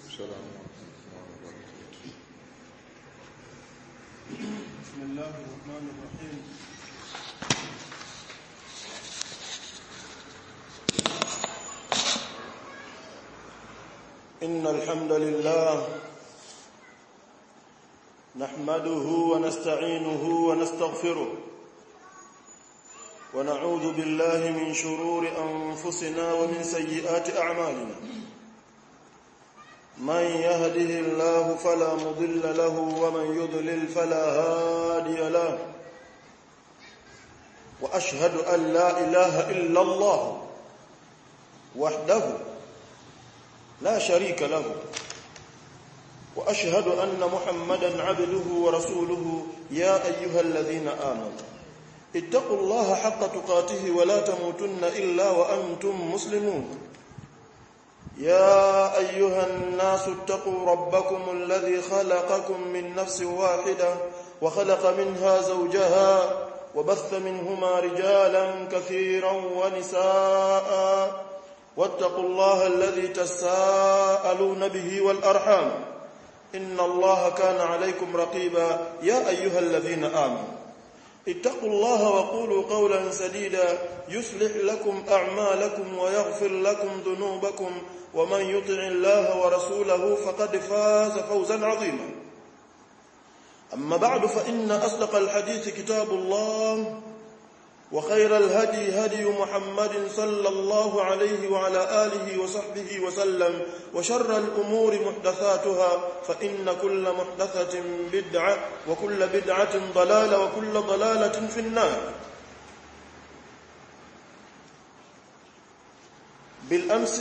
السلام ورحمة الله وبركاته بسم الله الرحمن الرحيم إن الحمد لله نحمده ونستعينه ونستغفره ونعوذ بالله من شرور أنفسنا ومن سيئات أعمالنا من يهده الله فلا مضل له ومن يضلل فلا هادي له واشهد ان لا اله الا الله وحده لا شريك له واشهد ان محمدا عبده ورسوله يا ايها الذين امنوا اتقوا الله حق تقاته ولا تموتن الا وانتم مسلمون يا ايها الناس اتقوا ربكم الذي خلقكم من نفس واحده وخلق منها زوجها وبث منهما رجالا كثيرا ونساء واتقوا الله الذي تساءلون به والارحام ان الله كان عليكم رقيبا يا ايها الذين امنوا اتقوا الله وقولوا قولا سديدا يصلح لكم اعمالكم ويغفر لكم ذنوبكم ومن يطع الله ورسوله فقد فاز فوزا عظيما اما بعد فان اصدق الحديث كتاب الله وخير الهدي هدي محمد صلى الله عليه وعلى اله وصحبه وسلم وشر الامور محدثاتها فان كل محدثه بدعه وكل بدعه ضلاله وكل ضلاله في النار بالامس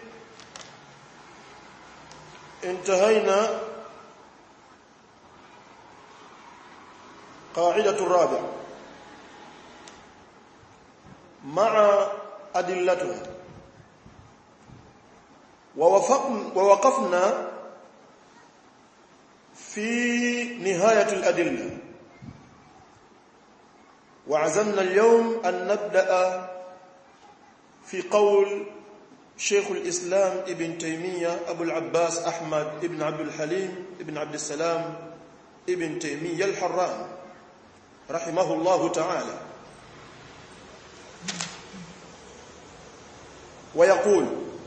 انتهينا قاعده الرابعه مع أدلتها ووقفنا في نهاية الأدلة وعزمنا اليوم أن نبدأ في قول شيخ الإسلام ابن تيمية أبو العباس أحمد ابن عبد الحليم ابن عبد السلام ابن تيمية الحران رحمه الله تعالى ويقول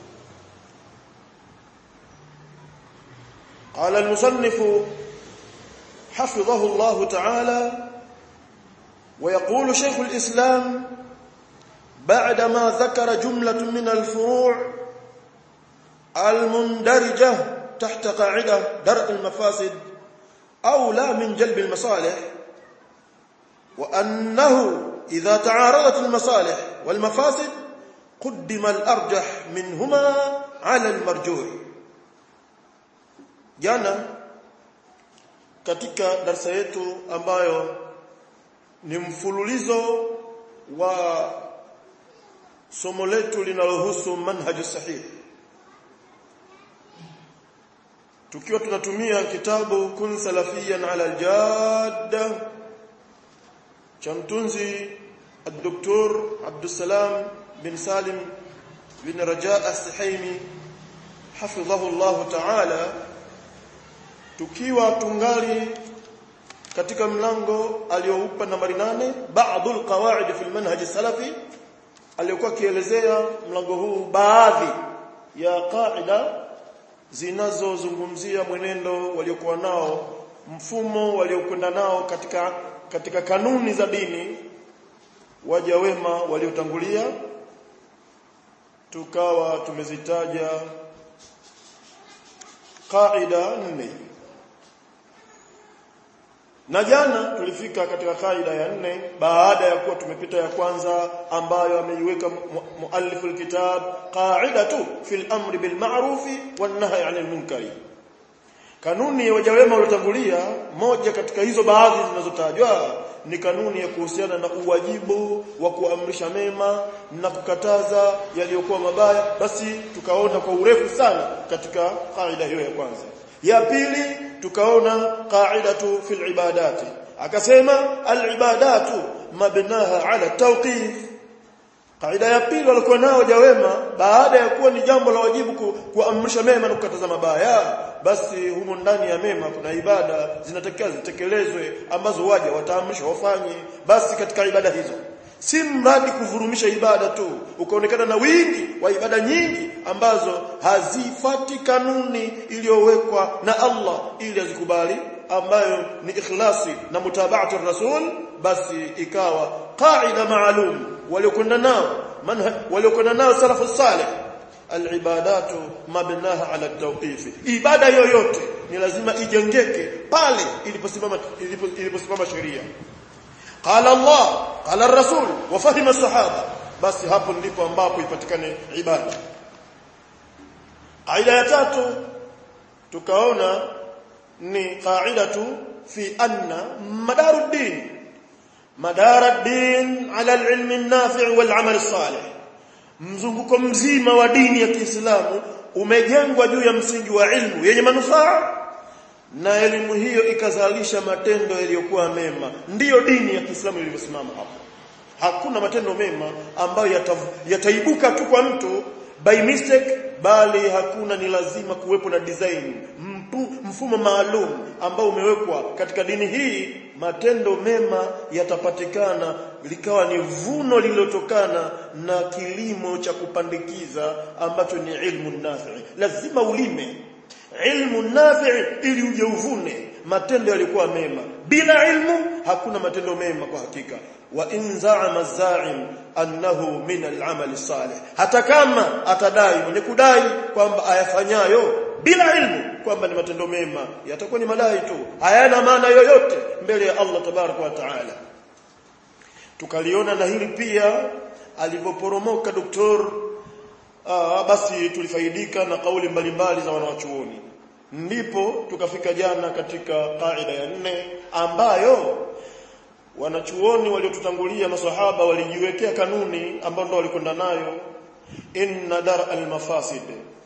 قال المصنف حفظه الله تعالى ويقول شيخ الإسلام بعدما ذكر جملة من الفروع المندرجة تحت قاعدة درء المفاسد أولى من جلب المصالح وأنه إذا تعارضت المصالح والمفاسد قدم الارجح منهما على المرjuh jana katika darasa yetu ambayo ni mfululizo wa somo letu linalohusu manhaju sahih tukiwa tunatumia kitabu kun salafiyan ala aljadda cha mtunzi الدكتور عبد السلام بن سالم بن رجاء السحيمي حفظه الله تعالى tukiwa tungali katika mlango alioupa nambari nane ba'dul qawaid fi almanhaj salafi aliyokuwa kielezea mlango huu baadhi ya qaida zinazozungumzia mwenendo waliokuwa nao mfumo waliokwenda nao katika katika kanuni za dini waja wema waliotangulia tukawa tumezitaja kaida nne na jana tulifika katika kaida ya nne baada ya kuwa tumepita ya kwanza ambayo ameiweka muallifu alkitab qaidatu fil amri bil ma'rufi wan nahyi 'anil munkari kanuni ya wajawema waliotangulia moja katika hizo baadhi zinazotajwa ni kanuni ya kuhusiana na uwajibu wa kuamrisha mema na kukataza yaliyokuwa mabaya basi tukaona kwa urefu sana katika kaida hiyo ya kwanza ya pili tukaona qaidatu fil ibadati akasema al ibadatu mabnaha ala tawqif kaida ya pili walikuwa nao waja wema baada ya kuwa ni jambo la wajibu ku, kuamrisha mema na kukataza mabaya basi humo ndani ya mema kuna ibada zinatakiwa zitekelezwe ambazo waja wataamrishwa wafanye basi katika ibada hizo si mradi kuvurumisha ibada tu ukaonekana na wingi wa ibada nyingi ambazo hazifati kanuni iliyowekwa na Allah ili azikubali ambayo ni ikhlasi na mutabaatu rasul basi ikawa qaida maalum waliokwenda nao waliokwenda nao salafu salih alibadatu mabnaha ala tawqifi ibada yoyote ni lazima ijengeke pale iliposimama iliposimama sheria qala Allah qala rasul wa fahima sahaba basi hapo ndipo ambapo ipatikane ibada aida ya tatu tukaona ni qaidatu fi anna madaruddin madaruddin ala alilmi an-nafi' wal 'amal salih mzunguko mzima wa dini ya Kiislamu umejengwa juu ya msingi wa ilmu yenye manufaa na elimu hiyo ikazalisha matendo yaliyokuwa mema ndiyo dini ya Kiislamu ilivyosimama hapo hakuna matendo mema ambayo yata, yataibuka tu kwa mtu by mistake bali hakuna ni lazima kuwepo na design mpu, mfumo maalum ambao umewekwa katika dini hii matendo mema yatapatikana likawa ni vuno lililotokana na kilimo cha kupandikiza ambacho ni ilmu nafi lazima ulime ilmu nafi ili uje uvune matendo yalikuwa mema bila ilmu hakuna matendo mema kwa hakika wa in za'ama za'im annahu min al-amal salih hata kama atadai mwenye kudai kwamba ayafanyayo bila ilmu kwamba ni matendo mema yatakuwa ni madai tu hayana maana yoyote mbele ya Allah tabaraka wa taala tukaliona na hili pia alipoporomoka doktor Aa, basi tulifaidika na kauli mbalimbali za wanawachuoni ndipo tukafika jana katika kaida ya nne ambayo wanachuoni waliotutangulia maswahaba walijiwekea kanuni ambayo ndo walikwenda nayo inna dar almafasid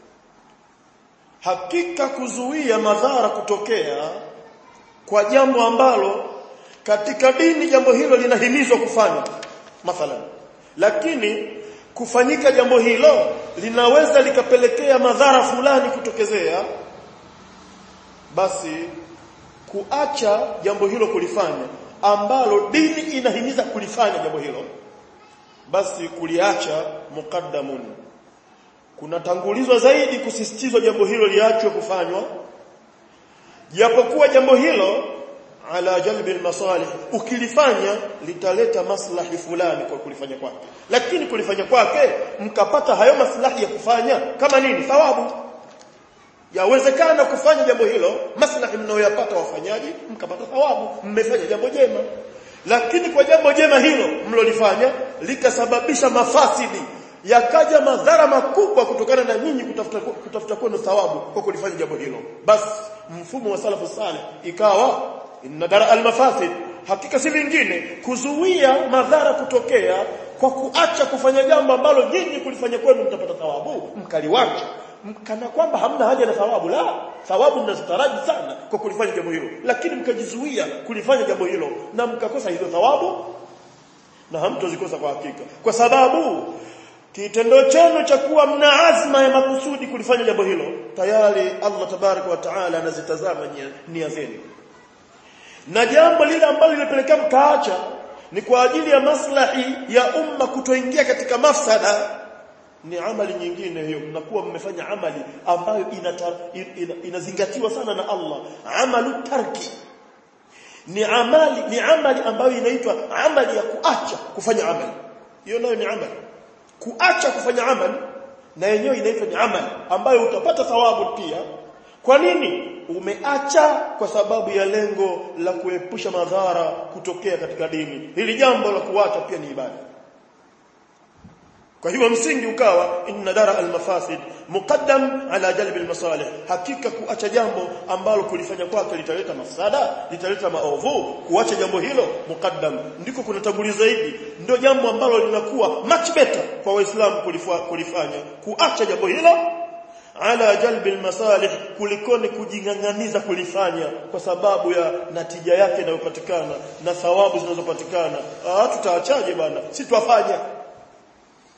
hakika kuzuia madhara kutokea kwa jambo ambalo katika dini jambo hilo linahimizwa kufanya mathalan lakini kufanyika jambo hilo linaweza likapelekea madhara fulani kutokezea basi kuacha jambo hilo kulifanya ambalo dini inahimiza kulifanya jambo hilo basi kuliacha muqaddamun kunatangulizwa zaidi kusisitizwa jambo hilo liachwe kufanywa japokuwa jambo hilo ala jalbi almasalih ukilifanya litaleta maslahi fulani kwa kulifanya kwake lakini kulifanya kwake mkapata hayo maslahi ya kufanya kama nini thawabu yawezekana kufanya jambo hilo maslahi mnayoyapata wafanyaji mkapata thawabu mmefanya jambo jema lakini kwa jambo jema hilo mlolifanya likasababisha mafasidi yakaja madhara makubwa kutokana na nyinyi kutafuta kutafuta kwenu thawabu kwa kulifanya jambo hilo basi mfumo wa salafu salih ikawa inna dara almafasid hakika si vingine kuzuia madhara kutokea kwa kuacha kufanya jambo ambalo nyinyi kulifanya kwenu mtapata thawabu mkaliwacha kana kwamba hamna haja na thawabu la thawabu mnazitaraji sana kwa kulifanya jambo hilo lakini mkajizuia kulifanya jambo hilo na mkakosa hizo thawabu na hamtozikosa kwa hakika kwa sababu kitendo chenu cha kuwa mna azma ya makusudi kulifanya jambo hilo tayari Allah tabaraka wa taala anazitazama nia zenu na jambo lile ambalo lilipelekea mkaacha ni kwa ajili ya maslahi ya umma kutoingia katika mafsada ni amali nyingine hiyo mnakuwa mmefanya amali ambayo inata, ina, inazingatiwa sana na Allah amalu tarki ni amali ni amali ambayo inaitwa amali ya kuacha kufanya amali hiyo nayo ni amali kuacha kufanya amali na yenyewe inaitwa ni amali ambayo utapata thawabu pia kwa nini umeacha kwa sababu ya lengo la kuepusha madhara kutokea katika dini hili jambo la kuacha pia ni ibada kwa hivyo msingi ukawa inna dara almafasid muqaddam ala jalb almasalih hakika kuacha jambo ambalo kulifanya kwake litaleta mafsada litaleta maovu kuacha jambo hilo muqaddam ndiko kunatanguliza zaidi ndio jambo ambalo linakuwa much better kwa waislamu kulifanya kuacha jambo hilo ala jalbi almasalih kulikoni kujingang'aniza kulifanya kwa sababu ya natija yake inayopatikana na thawabu zinazopatikana ah tutaachaje bana si twafanya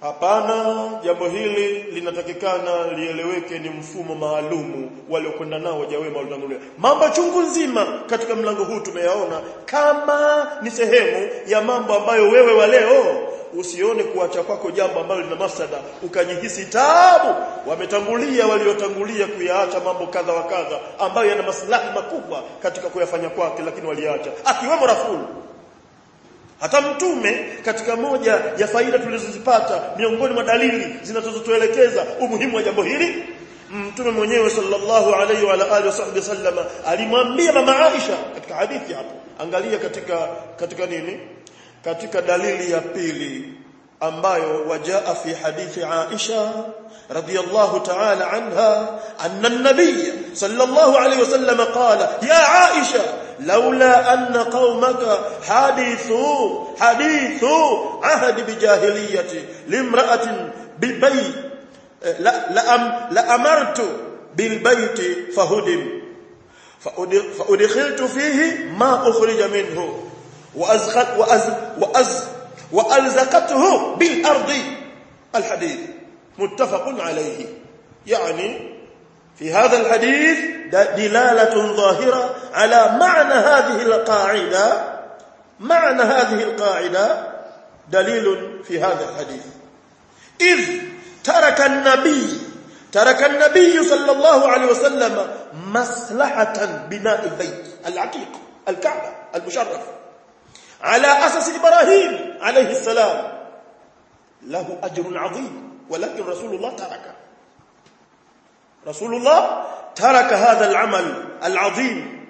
hapana jambo hili linatakikana lieleweke ni mfumo maalumu waliokwenda nao wajawema waliotangulia mambo chungu nzima katika mlango huu tumeyaona kama ni sehemu ya mambo ambayo wewe wa leo usione kuacha kwako jambo ambalo lina mafsada ukajihisi taabu wametangulia waliotangulia kuyaacha mambo kadha wa kadha ambayo yana maslahi makubwa katika kuyafanya kwake lakini waliacha akiwemo rafulu hata mtume katika moja ya faida tulizozipata miongoni mwa dalili zinazotuelekeza umuhimu wa jambo hili mtume mwenyewe sallallahu alaihi wa alihi wasallam alimwambia mama Aisha katika hadithi hapo angalia katika katika nini katika dalili ya pili ambayo wajaa fi hadithi Aisha radiyallahu ta'ala anha anna an-nabiy sallallahu alayhi wasallam qala ya Aisha laula anna qaumaka hadithu hadithu ahd bijahiliyati limra'atin bilbayt la la am la amartu bilbayt fahudim فأدخلت فيه ما أخرج منه وأزخت وأز وأز وألزقته بالأرض الحديث متفق عليه يعني في هذا الحديث دلالة ظاهرة على معنى هذه القاعدة معنى هذه القاعدة دليل في هذا الحديث إذ ترك النبي ترك النبي صلى الله عليه وسلم مصلحة بناء البيت العتيق الكعبة المشرف على أساس إبراهيم عليه السلام له أجر عظيم ولكن رسول الله ترك رسول الله ترك هذا العمل العظيم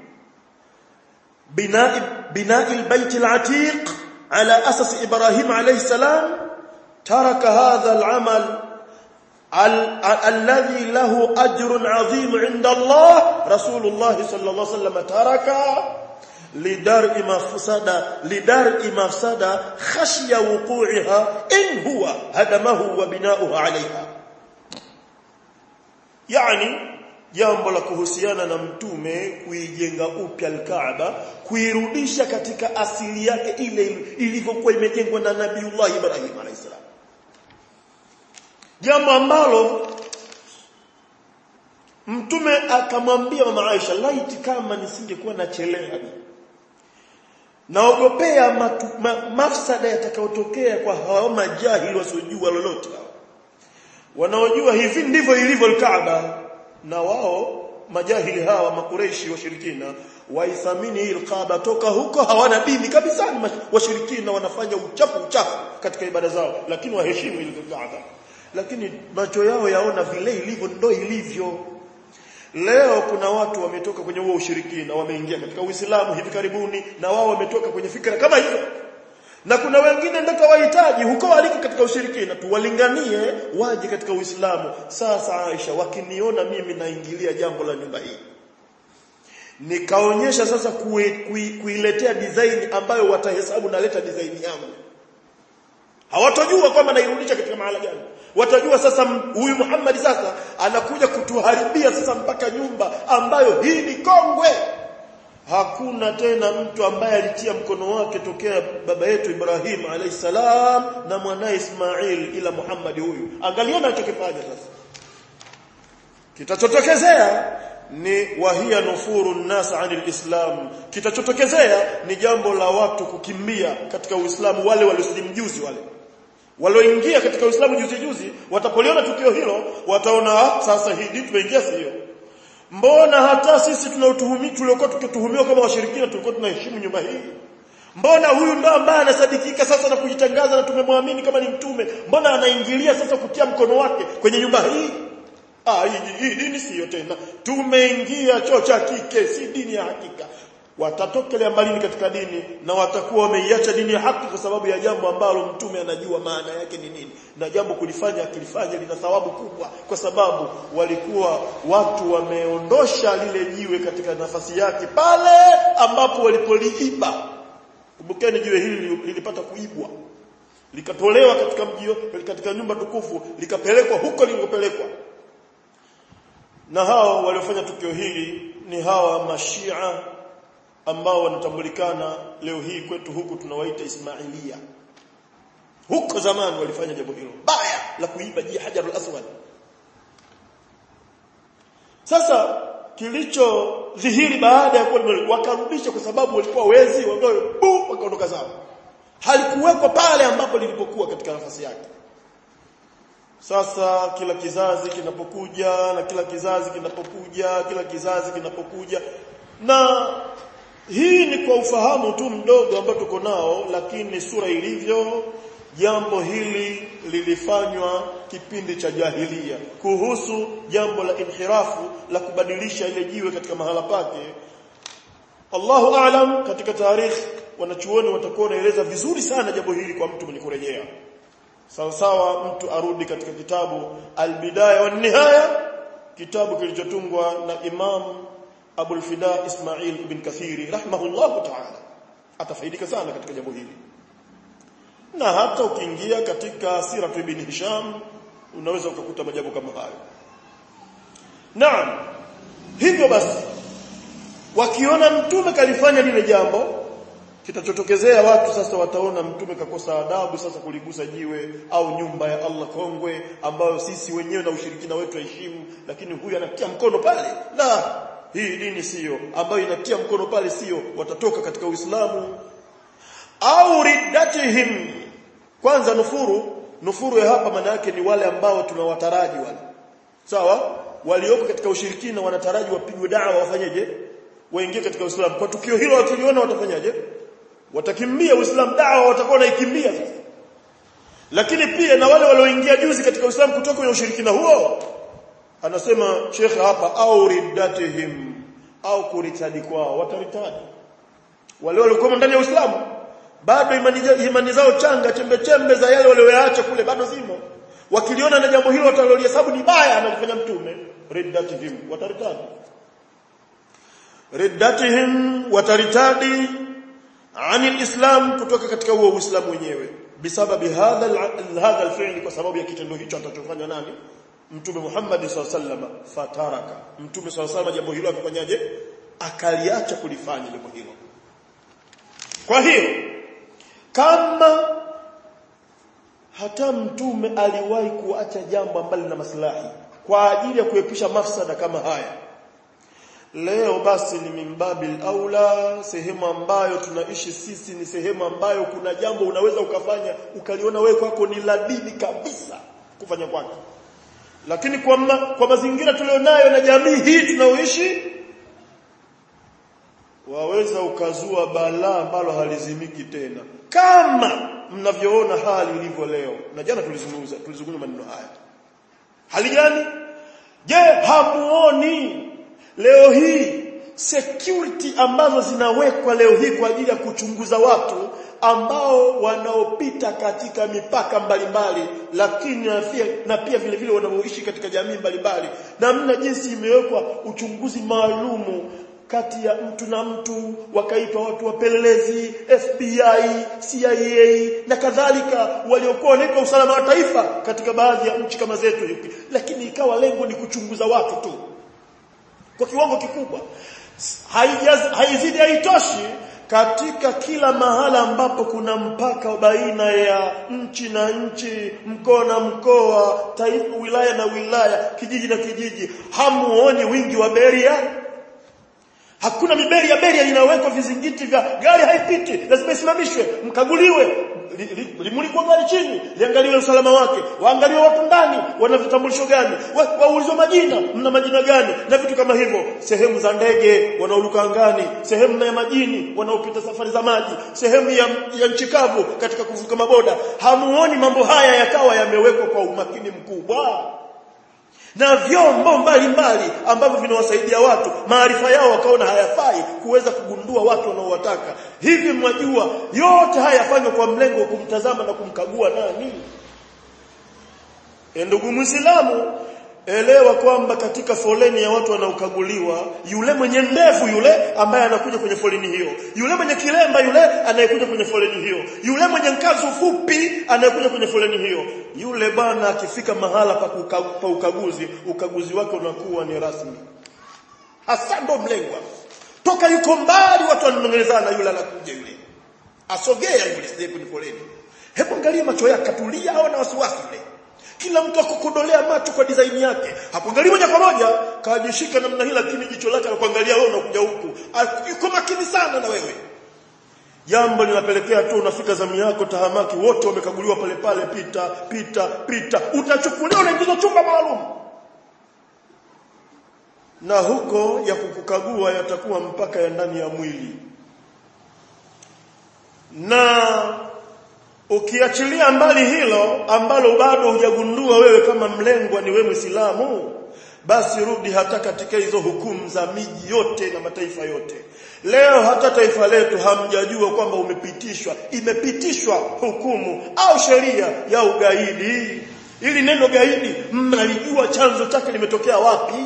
بناء بناء البيت العتيق على أساس إبراهيم عليه السلام ترك هذا العمل ال الذي له أجر عظيم عند الله رسول الله صلى الله عليه وسلم ترك لدرء مفسدة لدرء مفسدة خشية وقوعها إن هو هدمه وبناؤه عليها يعني jambo la kuhusiana na mtume kuijenga upya al-Kaaba kuirudisha katika asili yake ile ilivyokuwa imejengwa na Nabiiullah Ibrahim alayhisalam jambo ambalo mtume akamwambia mama Aisha laiti kama nisingekuwa nachelewa naogopea ma, mafsada yatakayotokea kwa hao majahili wasiojua lolote wanaojua hivi ndivyo ilivyo al-Kaaba na wao majahili hawa makureishi washirikina waithamini hii Kaaba toka huko hawana dini kabisa washirikina wanafanya uchafu uchafu katika ibada zao lakini waheshimu ile Kaaba lakini macho yao yaona vile ilivyo ndo ilivyo leo kuna watu wametoka kwenye huo ushirikina wameingia katika Uislamu hivi karibuni na wao wametoka kwenye fikra kama hizo na kuna wengine ndio wahitaji huko waliko katika ushirikina tuwalinganie waje katika Uislamu sasa Aisha wakiniona mimi naingilia jambo la nyumba hii nikaonyesha sasa kuiletea kui, design ambayo watahesabu naleta design yangu hawatojua kwamba nairudisha katika mahala gani watajua sasa huyu Muhammad sasa anakuja kutuharibia sasa mpaka nyumba ambayo hii ni kongwe hakuna tena mtu ambaye alitia mkono wake tokea baba yetu Ibrahim alayhisalam na mwanae Ismail ila Muhammad huyu angaliona alichokifanya sasa kitachotokezea ni wahia nufuru nas anil islam kitachotokezea ni jambo la watu kukimbia katika uislamu wale waliosilimu juzi wale walioingia katika uislamu juzi juzi watapoliona tukio hilo wataona sasa hii tumeingia sio mbona hata sisi tunautuhumi tuliokuwa tukituhumiwa kama washirikina tulikuwa tunaheshimu nyumba hii mbona huyu ndo ambaye anasadikika sasa na kujitangaza na tumemwamini kama ni mtume mbona anaingilia sasa kutia mkono wake kwenye nyumba hii ah hii, hii dini siyo tena tumeingia choo cha kike si dini ya hakika watatokelea mbalini katika dini na watakuwa wameiacha dini ya haki kwa sababu ya jambo ambalo mtume anajua maana yake ni nini na jambo kulifanya akilifanya lina thawabu kubwa kwa sababu walikuwa watu wameondosha lile jiwe katika nafasi yake pale ambapo walipoliiba kumbukeni jiwe hili lilipata kuibwa likatolewa katika mji katika nyumba tukufu likapelekwa huko lilikopelekwa na hao waliofanya tukio hili ni hawa mashia ambao wanatambulikana leo hii kwetu huku tunawaita Ismailia huko zamani walifanya jambo hilo baya la kuiba ji hajarul aswad sasa kilichodhihiri baada ya kuwa wakarudisha kwa sababu walikuwa wezi wagawe bu wakaondoka zao halikuwekwa pale ambapo lilipokuwa katika nafasi yake sasa kila kizazi kinapokuja na kila kizazi kinapokuja kila kizazi kinapokuja na hii ni kwa ufahamu tu mdogo ambao tuko nao lakini sura ilivyo jambo hili lilifanywa kipindi cha jahilia kuhusu jambo la inhirafu la kubadilisha ile jiwe katika mahala pake Allahu aalam katika tarikh wanachuoni watakuwa wanaeleza vizuri sana jambo hili kwa mtu mwenye kurejea sawa sawa mtu arudi katika kitabu al-bidaya wa nihaya kitabu kilichotungwa na Imam Abul Fida Ismail ibn Kathiri rahimahullahu ta'ala atafaidika sana katika jambo hili na hata ukiingia katika sira ibn Hisham unaweza ukakuta majambo kama hayo Naam hivyo basi wakiona mtume kalifanya lile jambo kitachotokezea watu sasa wataona mtume kakosa adabu sasa kuligusa jiwe au nyumba ya Allah kongwe ambayo sisi wenyewe na ushirikina wetu heshimu lakini huyu anatia mkono pale la hii dini siyo ambayo inatia mkono pale siyo watatoka katika Uislamu au riddatihim kwanza nufuru nufuru ya hapa maana yake ni wale ambao tunawataraji wale sawa walioko katika ushirikina wanataraji wapigwe dawa wafanyeje waingie katika Uislamu kwa tukio hilo wakiliona watafanyaje watakimbia Uislamu dawa watakuwa naikimbia sasa lakini pia na wale walioingia juzi katika Uislamu kutoka kwenye ushirikina huo anasema Sheikh hapa au riddatihim au kuritadi kwao wataritadi wale waliokuwa ndani ya Uislamu bado imani, imani zao changa chembe chembe za yale walioyaacha kule bado zimo wakiliona na jambo hilo watalolihesabu ni baya analifanya mtume riddatihim wataritadi riddatihim wataritadi ani alislam kutoka katika huo uislamu wenyewe bisababi hadha hadha alfi'l kwa sababu ya kitendo hicho atachofanya nani mtume Muhammad sallallahu fataraka mtume sallallahu jambo hilo akafanyaje akaliacha kulifanya jambo hilo kwa hiyo kama hata mtume aliwahi kuacha jambo ambalo lina maslahi kwa ajili ya kuepusha mafsada kama haya leo basi ni mimbabil aula sehemu ambayo tunaishi sisi ni sehemu ambayo kuna jambo unaweza ukafanya ukaliona wewe kwako ni la dini kabisa kufanya kwake lakini kwa, ma, kwa mazingira tulionayo na jamii hii tunaoishi waweza ukazua balaa ambalo halizimiki tena kama mnavyoona hali ilivyo leo na jana tulizungumza tulizungumza maneno haya hali gani je hamuoni leo hii security ambazo zinawekwa leo hii kwa ajili ya kuchunguza watu ambao wanaopita katika mipaka mbalimbali lakini na pia, na pia vile vile wanaoishi katika jamii mbalimbali namna jinsi imewekwa uchunguzi maalumu kati ya mtu na mtu wakaitwa watu wapelelezi FBI CIA na kadhalika waliokuwa wanaitwa usalama wa taifa katika baadhi ya nchi kama zetu lakini ikawa lengo ni kuchunguza watu tu kwa kiwango kikubwa haizidi haitoshi katika kila mahala ambapo kuna mpaka baina ya nchi na nchi mkoa na mkoa taifa wilaya na wilaya kijiji na kijiji hamuoni wingi wa beria hakuna miberia beria inawekwa vizingiti vya gari haipiti lazima isimamishwe mkaguliwe limulikwa li, li, gari chini liangaliwe usalama wake waangaliwe watu ndani wana vitambulisho gani waulizwe majina mna majina gani na vitu kama hivyo sehemu za ndege wanaoruka angani sehemu ya majini wanaopita safari za maji sehemu ya, ya nchi kavu katika kuvuka maboda hamuoni mambo haya yakawa yamewekwa kwa umakini mkubwa na vyombo mbalimbali ambavyo vinawasaidia watu maarifa yao wakaona hayafai kuweza kugundua watu wanaowataka hivi mwajua yote haya yafanywa kwa mlengo wa kumtazama na kumkagua nani e ndugu muislamu elewa kwamba katika foleni ya watu wanaokaguliwa yule mwenye ndevu yule ambaye anakuja kwenye foleni hiyo yule mwenye kilemba yule anayekuja kwenye foleni hiyo yule mwenye ngazi fupi anayekuja kwenye foleni hiyo yule bwana akifika mahala pa, uka, pa ukaguzi ukaguzi wake unakuwa ni rasmi hasa ndo mlengwa toka yuko mbali watu wananong'ezana yule anakuja yule asogea yule sije kwenye foleni hebu angalia macho yake katulia au na wasiwasi ile kila mtu akukodolea macho kwa design yake hakuangalia moja kwa moja kajishika namna hii lakini jicho lake anakuangalia wewe unakuja huku yuko makini sana na wewe jambo linapelekea tu unafika zamu yako tahamaki wote wamekaguliwa pale pale pita pita pita utachukuliwa unaingizwa chumba maalum na huko ya kukukagua yatakuwa mpaka ya ndani ya mwili na ukiachilia mbali hilo ambalo bado hujagundua wewe kama mlengwa ni wewe Muislamu basi rudi hata katika hizo hukumu za miji yote na mataifa yote leo hata taifa letu hamjajua kwamba umepitishwa imepitishwa hukumu au sheria ya ugaidi ili neno gaidi mnalijua chanzo chake limetokea wapi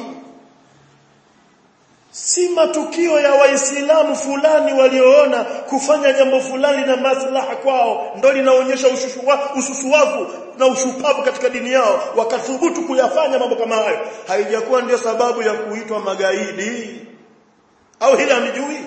si matukio ya waislamu fulani walioona kufanya jambo fulani na maslaha kwao ndo linaonyesha ususuwavu na ushupavu katika dini yao wakathubutu kuyafanya mambo kama hayo haijakuwa ndio sababu ya kuitwa magaidi au hili hamjui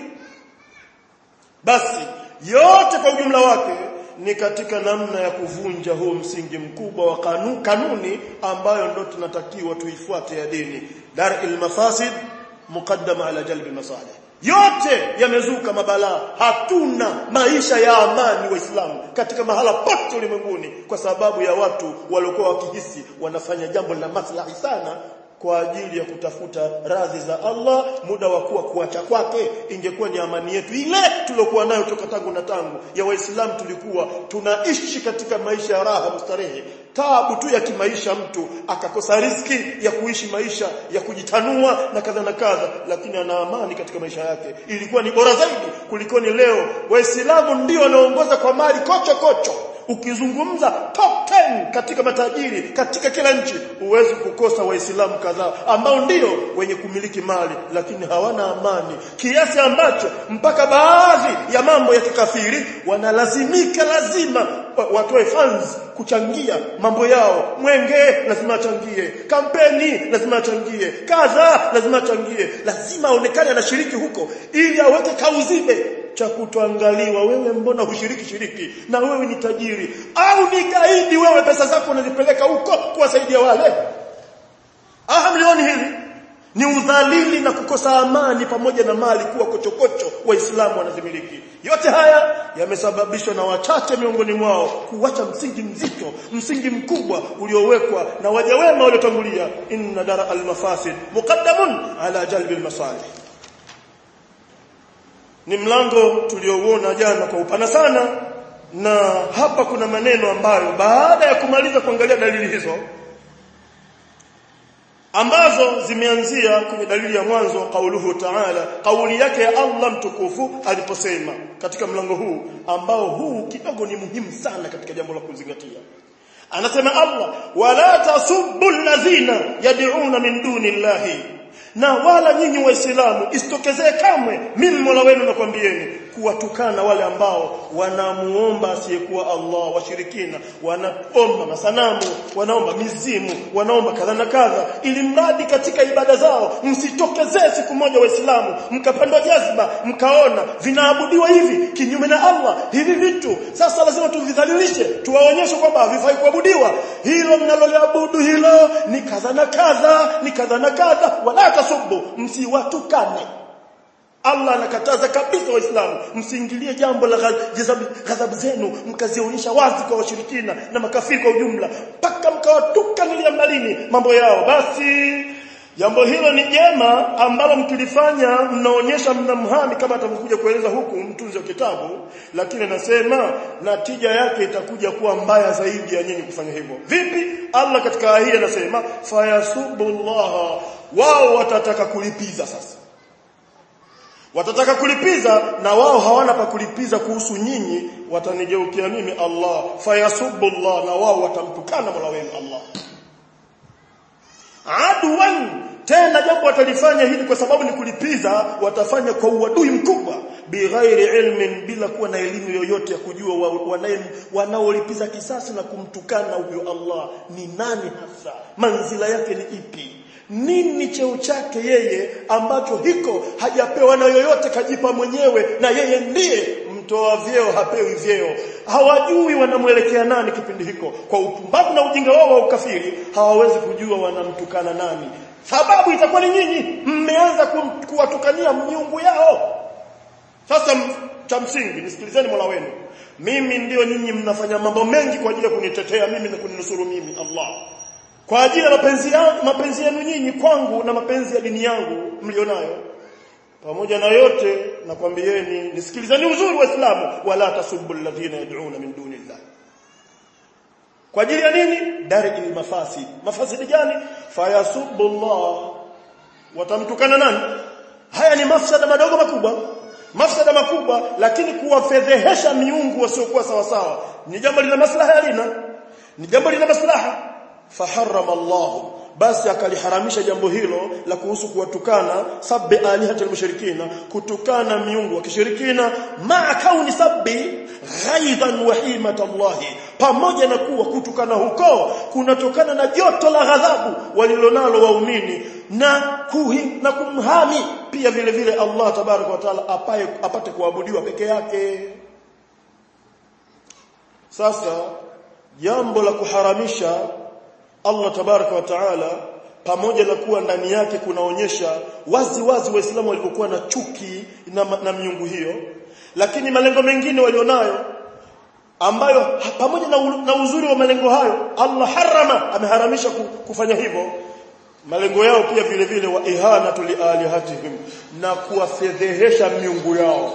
basi yote kwa ujumla wake ni katika namna ya kuvunja huo msingi mkubwa wa kanu, kanuni ambayo ndo tunatakiwa tuifuate ya dini dar'il mafasid muqaddama ala jalbi masalih yote yamezuka mabalaa hatuna maisha ya amani waislamu katika mahala pote ulimwenguni kwa sababu ya watu waliokuwa wakihisi wanafanya jambo la maslahi sana kwa ajili ya kutafuta radhi za Allah muda wa kuwa kuacha kwake ingekuwa ni amani yetu ile tuliokuwa nayo toka tangu na tangu ya waislamu tulikuwa tunaishi katika maisha ya raha mustarehe taabu tu ya kimaisha mtu akakosa riziki ya kuishi maisha ya kujitanua na kadha na kadha lakini ana amani katika maisha yake ilikuwa ni bora zaidi kuliko ni leo waislamu ndio wanaongoza kwa mali kocho kocho ukizungumza top 10 katika matajiri katika kila nchi huwezi kukosa waislamu kadhaa ambao ndio wenye kumiliki mali lakini hawana amani kiasi ambacho mpaka baadhi ya mambo ya kikafiri wanalazimika lazima watoe funds kuchangia mambo yao mwenge lazima achangie kampeni lazima achangie kadha lazima achangie lazima aonekane anashiriki huko ili aweke kauzibe cha kutoangaliwa wewe mbona hushiriki shiriki na wewe ni tajiri au ni gaidi wewe pesa zako unazipeleka huko kuwasaidia wale ah mlioni hili ni udhalili na kukosa amani pamoja na mali kuwa kochokocho waislamu wanazimiliki yote haya yamesababishwa na wachache miongoni mwao kuacha msingi mzito msingi mkubwa uliowekwa na waja wema waliotangulia inna dara al-mafasid muqaddamun ala jalbi al-masalih ni mlango tuliouona jana kwa upana sana na hapa kuna maneno ambayo baada ya kumaliza kuangalia dalili hizo ambazo zimeanzia kwenye dalili ya mwanzo kauluhu ta'ala kauli yake ya Allah mtukufu aliposema katika mlango huu ambao huu kidogo ni muhimu sana katika jambo la kuzingatia anasema Allah wala tasubbu alladhina yad'una min duni llahi na wala nyinyi waislamu isitokezee kamwe mimi Mola wenu nakwambieni kuwatukana wale ambao wanamuomba asiyekuwa Allah washirikina wanaomba masanamu wanaomba mizimu wanaomba kadha na kadha ili mradi katika ibada zao msitokezee siku moja waislamu mkapandwa jazba mkaona vinaabudiwa hivi kinyume na Allah hivi vitu sasa lazima tuvidhalilishe tuwaonyeshe kwamba havifai kuabudiwa hilo mnaloliabudu hilo ni kadha na kadha ni kadha na kadha wala tasubu msiwatukane Allah anakataza kabisa waislamu msiingilie jambo la ghadhabu zenu mkazionyesha wazi kwa washirikina na makafiri kwa ujumla mpaka mkawatuka niliambalini mambo yao basi jambo hilo ni jema ambalo mkilifanya mnaonyesha mnamhami kama atakuja kueleza huku mtunzi wa kitabu lakini anasema natija yake itakuja kuwa mbaya zaidi ya nyinyi kufanya hivyo vipi Allah katika aya hii anasema fayasubullaha wao watataka kulipiza sasa watataka kulipiza na wao hawana pa kulipiza kuhusu nyinyi watanigeukia mimi Allah fayasubbullah na wao watamtukana Mola wenu Allah adwan tena jambo watalifanya hili kwa sababu ni kulipiza watafanya kwa uadui mkubwa bighairi ilmin bila kuwa na elimu yoyote ya kujua wanaolipiza kisasi na kumtukana huyo Allah ni nani hasa manzila yake ni ipi nini cheo chake yeye ambacho hiko hajapewa na yoyote kajipa mwenyewe na yeye ndiye mtoa vyeo hapewi vyeo hawajui wanamwelekea nani kipindi hiko kwa upumbavu na ujinga wao wa ukafiri hawawezi kujua wanamtukana nani sababu itakuwa ni nyinyi mmeanza kum- kuwatukania miungu yao sasa m- cha msingi nisikilizeni Mola wenu mimi ndio nyinyi mnafanya mambo mengi kwa ajili ya kunitetea mimi na kuninusuru mimi Allah kwa ajili ya mapenzi yangu mapenzi yenu nyinyi kwangu na mapenzi ya dini yangu mlionayo pamoja na yote nakwambieni nisikilizeni uzuri wa Uislamu wala tasubbu alladhina yad'una min dunillah kwa ajili ya nini daril mafasid mafasidi gani fayasubbu Allah watamtukana nani haya ni mafsada madogo makubwa mafsada makubwa lakini kuwafedhehesha miungu wasiokuwa sawa sawa ni jambo lina maslaha halina ni jambo lina maslaha faharrama Allah basi akaliharamisha jambo hilo la kuhusu kuwatukana sabbi alihatil mushrikina kutukana miungu wa kishirikina ma kauni sabbi ghaidan wa himat Allah pamoja na kuwa kutukana huko kunatokana na joto la ghadhabu walilonalo waumini na kuhi, na kumhami pia vile vile Allah tabarak wa taala apaye apate kuabudiwa peke yake sasa jambo la kuharamisha Allah tabaraka wa taala pamoja na kuwa ndani yake kunaonyesha wazi wazi waislamu walivyokuwa na chuki na, na miungu hiyo lakini malengo mengine walionayo ambayo pamoja na, u- na uzuri wa malengo hayo Allah harama ameharamisha ku- kufanya hivyo malengo yao pia vile vile wa ihanatu lialihatihim na kuwafedhehesha miungu yao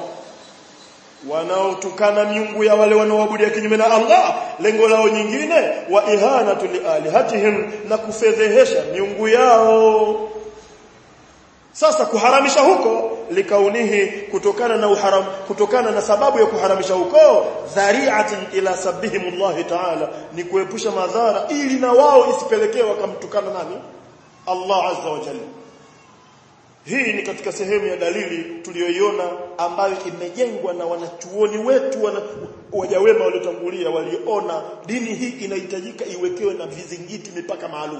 wanaotukana miungu ya wale wanaoabudia kinyume na Allah lengo lao nyingine wa ihanatu lialihatihim na kufedhehesha miungu yao sasa kuharamisha huko likaunihi kutokana na uharam kutokana na sababu ya kuharamisha huko dhari'atin ila sabihimullah ta'ala ni kuepusha madhara ili na wao isipelekee wakamtukana nani Allah azza wa jalla hii ni katika sehemu ya dalili tuliyoiona ambayo imejengwa na wanachuoni wetu wana, wajawema waliotangulia waliona dini hii inahitajika iwekewe na vizingiti mipaka maalum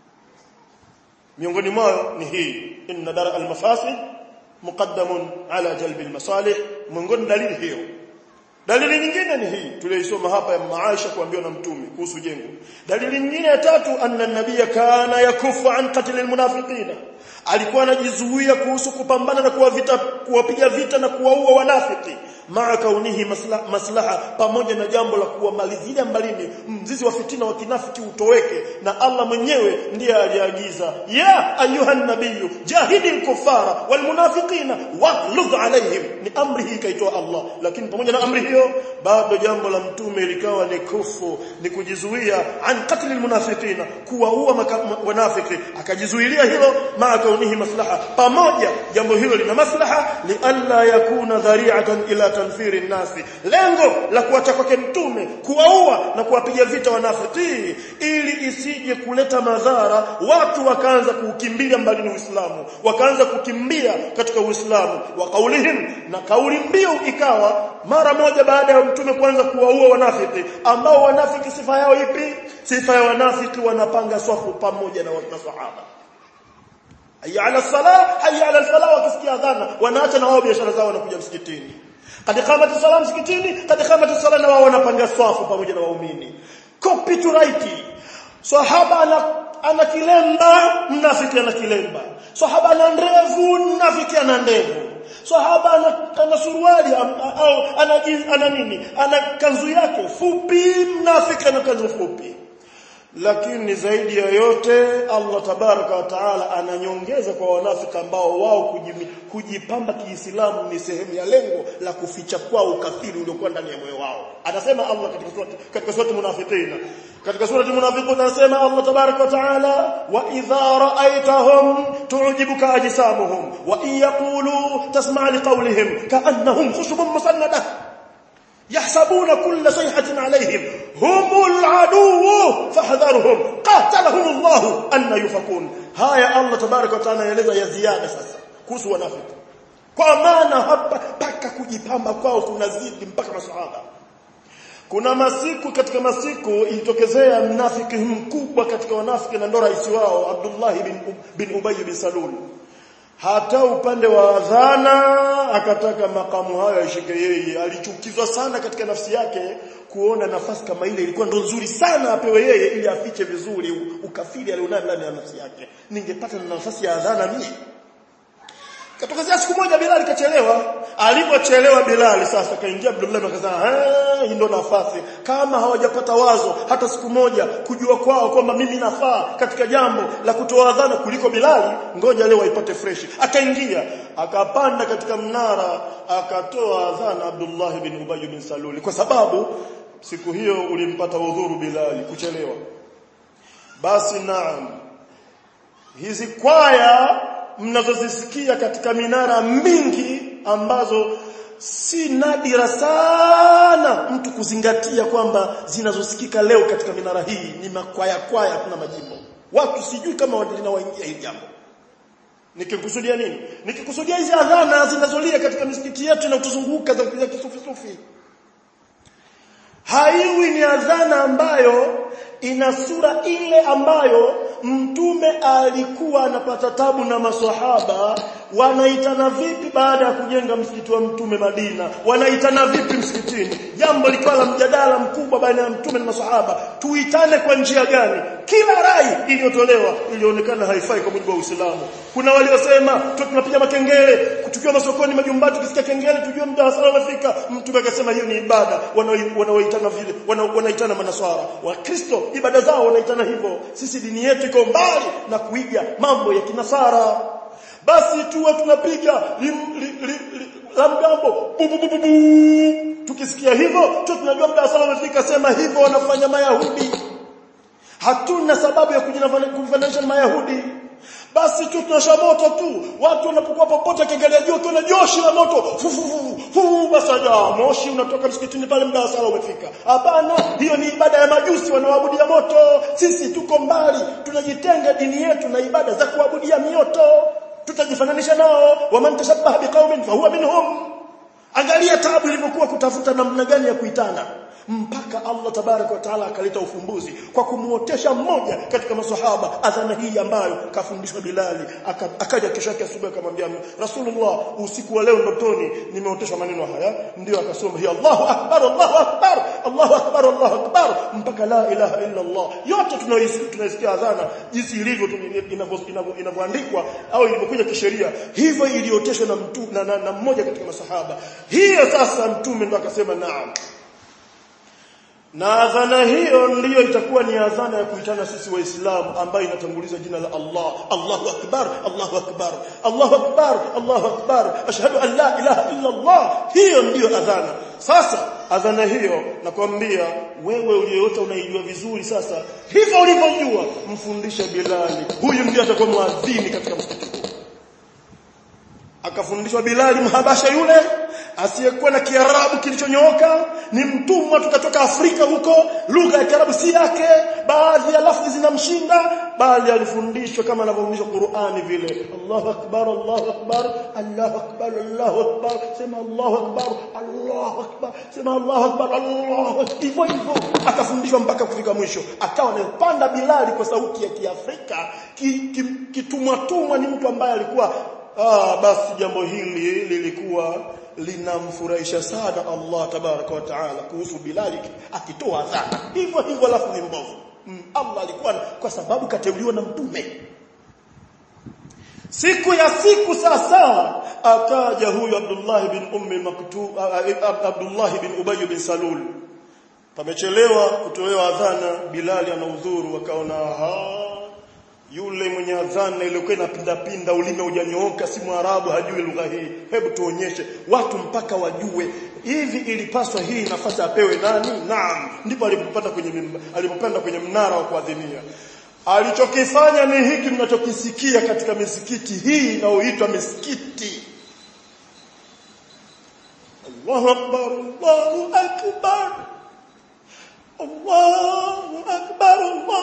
miongoni mwao ni hii inna dara al-mafasid muqaddamun ala jalbi al-masalih miongoni dalili hiyo dalili nyingine ni hii tuliyoisoma hapa ya maisha kuambiwa na mtume kuhusu jengo dalili nyingine ya tatu anna nabiyya kana yakufu an qatl al-munafiqina alikuwa anajizuia kuhusu kupambana na kuwa vita kuwapiga vita na kuwaua wanafiki maa kaunihi maslaha, maslaha pamoja na jambo la kuwamalizia mbalini mzizi wa fitina wa kinafiki utoweke na Allah mwenyewe ndiye aliagiza ya ayuha nabiyyu jahidil kuffara wal munafiqina waghluz alaihim ni amri hii kaitoa Allah lakini pamoja na amri hiyo bado jambo la mtume likawa ni kufu ni kujizuia an qatl al munafiqina kuwaua maka- ma- wanafiki akajizuilia hilo maa kaunihi maslaha pamoja jambo hilo lina maslaha li alla yakuna dhari'atan ila tanfiri nasi lengo la kuacha kwake mtume kuwaua na kuwapiga vita wanafiki ili isije kuleta madhara watu wakaanza kuukimbilia mbali na Uislamu wakaanza kukimbia katika Uislamu wa kaulihim na kauli mbiu ikawa mara moja baada ya mtume kuanza kuwaua wanafiki ambao wanafiki sifa yao ipi sifa ya wanafiki wanapanga swafu pamoja na masahaba hayya ala salah hayya ala falah wakisikia adhana wanaacha na wao biashara zao wanakuja msikitini kad qamati salam msikitini kad qamati salah na wao wanapanga swafu pamoja na waumini copy to right sahaba ana ana kilemba mnafiki ana kilemba sahaba ana ndevu mnafiki ana ndevu sahaba ana, ana suruali am- au ana, jin- ana nini ana kanzu yake fupi mnafiki ana kanzu fupi lakini zaidi ya yote Allah tabaraka wa taala ananyongeza kwa wanafiki ambao wao kujimi- kujipamba kiislamu ni sehemu ya lengo la kuficha kwao ukafiri uliokuwa ndani ya moyo wao anasema Allah katika surati katika surati munafiqina katika surati munafiqun anasema Allah tabaraka wa taala wa idha ra'aytahum tu'jibuka ajsamuhum wa in yaqulu tasma' liqawlihim ka'annahum khushubun musannadah يحسبون كل صيحة عليهم هم العدو فاحذرهم قاتلهم الله أن يفكون هاي الله تبارك وتعالى يeleza ya ziada sasa kuhusu wanafiki kwa maana hapa paka kujipamba kwao kunazidi mpaka masahaba kuna masiku katika masiku ilitokezea mnafiki mkubwa katika wanafiki na ndo rais wao Abdullah bin, bin Ubay bin Salul hata upande wa adhana akataka makamu hayo aishike yeye alichukizwa sana katika nafsi yake kuona nafasi kama ile ilikuwa ndo nzuri sana apewe yeye ili afiche vizuri ukafiri alionao ndani ya nafsi yake ningepata na nafasi ya adhana mimi Katokezea siku moja Bilal kachelewa. Alipochelewa Bilal sasa kaingia Abdullah akasema, "Eh, hii ndo nafasi. Kama hawajapata wazo hata siku moja kujua kwao kwamba mimi nafaa katika jambo la kutoa adhana kuliko Bilal, ngoja leo waipate fresh." Akaingia, akapanda katika mnara, akatoa adhana Abdullah bin Ubay bin Salul kwa sababu siku hiyo ulimpata udhuru Bilal kuchelewa. Basi naam. Hizi kwaya mnazozisikia katika minara mingi ambazo si nadira sana mtu kuzingatia kwamba zinazosikika leo katika minara hii ni makwaya kwaya kuna majimbo watu sijui kama linawaingia hili jambo nikikusudia nini nikikusudia hizi adhana zinazolia katika misikiti yetu na kutuzunguka za kisufi sufi haiwi ni adhana ambayo ina sura ile ambayo mtume alikuwa anapata tabu na maswahaba wanaitana vipi baada ya kujenga msikiti wa mtume Madina wanaitana vipi msikitini jambo likawa la mjadala mkubwa baina ya mtume na maswahaba tuitane kwa njia gani kila rai iliyotolewa ilionekana haifai kwa mujibu wa Uislamu kuna waliosema tunapiga makengele tukiwa masokoni majumbani tukisikia kengele tujue muda wa sala umefika mtume akasema hiyo ni ibada wanaoitana vile wanaitana manaswara wakristo ibada zao wanaitana hivyo sisi dini yetu iko mbali na kuiga mambo ya kinasara basi tuwe tunapiga la mgambo tukisikia hivyo tu tunajua muda wa sala umefika sema hivyo wanafanya mayahudi hatuna sababu ya kujifananisha na mayahudi basi tu tunasha moto tu watu wanapokuwa popote kiangalia juu kuna joshi la moto fu fu fu fu basi moshi unatoka msikitini pale muda wa sala umefika hapana hiyo ni ibada ya majusi wanaoabudia moto sisi tuko mbali tunajitenga dini yetu na ibada za kuabudia mioto tutajifananisha nao waman tashabbaha biqaumin fahuwa minhum angalia taabu ilivyokuwa kutafuta namna gani ya kuitana mpaka Allah tabaraka wa taala akaleta ufumbuzi kwa kumuotesha mmoja katika maswahaba adhana hii ambayo kafundishwa Bilali akaja kesho yake asubuhi akamwambia Rasulullah usiku wa leo ndotoni nimeoteshwa maneno haya ndio akasoma hiya Allahu akbar Allahu akbar Allahu akbar Allahu akbar mpaka la ilaha illa Allah yote tunaisikia adhana jinsi ilivyo inavyoandikwa au ilivyokuja kisheria hivyo ilioteshwa na mtu na, na, na mmoja katika masahaba hiyo sasa mtume ndo akasema naam na adhana hiyo ndiyo itakuwa ni adhana ya kuitana sisi waislamu ambayo inatanguliza jina la Allah Allahu akbar Allahu akbar Allahu akbar Allahu akbar ashhadu an la ilaha illa Allah hiyo ndiyo adhana sasa adhana hiyo nakwambia wewe uliyoyote unaijua vizuri sasa hivyo ulivyojua mfundishe Bilali huyu ndiye atakuwa muadhini katika msikiti akafundishwa Bilali mhabasha yule asiyekuwa na Kiarabu kilichonyooka ni mtumwa tukatoka Afrika huko lugha ya Kiarabu si yake baadhi ya lafzi zinamshinda bali alifundishwa kama anavyofundishwa Qur'ani vile Allahu akbar Allahu akbar Allahu akbar Allahu akbar sema Allahu akbar Allahu akbar sema Allahu akbar Allahu hivyo hivyo akafundishwa mpaka kufika mwisho akawa anapanda Bilali kwa sauti ya Kiafrika kitumwa ki, ki tumwa ni mtu ambaye alikuwa ah basi jambo hili lilikuwa linamfurahisha sana Allah tabaraka wa taala kuhusu Bilali akitoa adhana hivyo hivyo alafu ni mbovu mm, Allah alikuwa kwa sababu kateuliwa na mtume siku ya siku sasa akaja huyu Abdullah bin Ummi Maktub Abdullah bin Ubay bin Salul pamechelewa kutolewa adhana Bilali ana udhuru wakaona yule mwenye adhana iliyokuwa inapinda pinda ulime hujanyooka si mwarabu hajui lugha hii hebu tuonyeshe watu mpaka wajue hivi ilipaswa hii nafasi apewe nani naam ndipo alipopanda kwenye alipopanda kwenye mnara wa kuadhinia alichokifanya ni hiki mnachokisikia katika misikiti hii inayoitwa misikiti Allahu akbar Allahu akbar Allahu akbar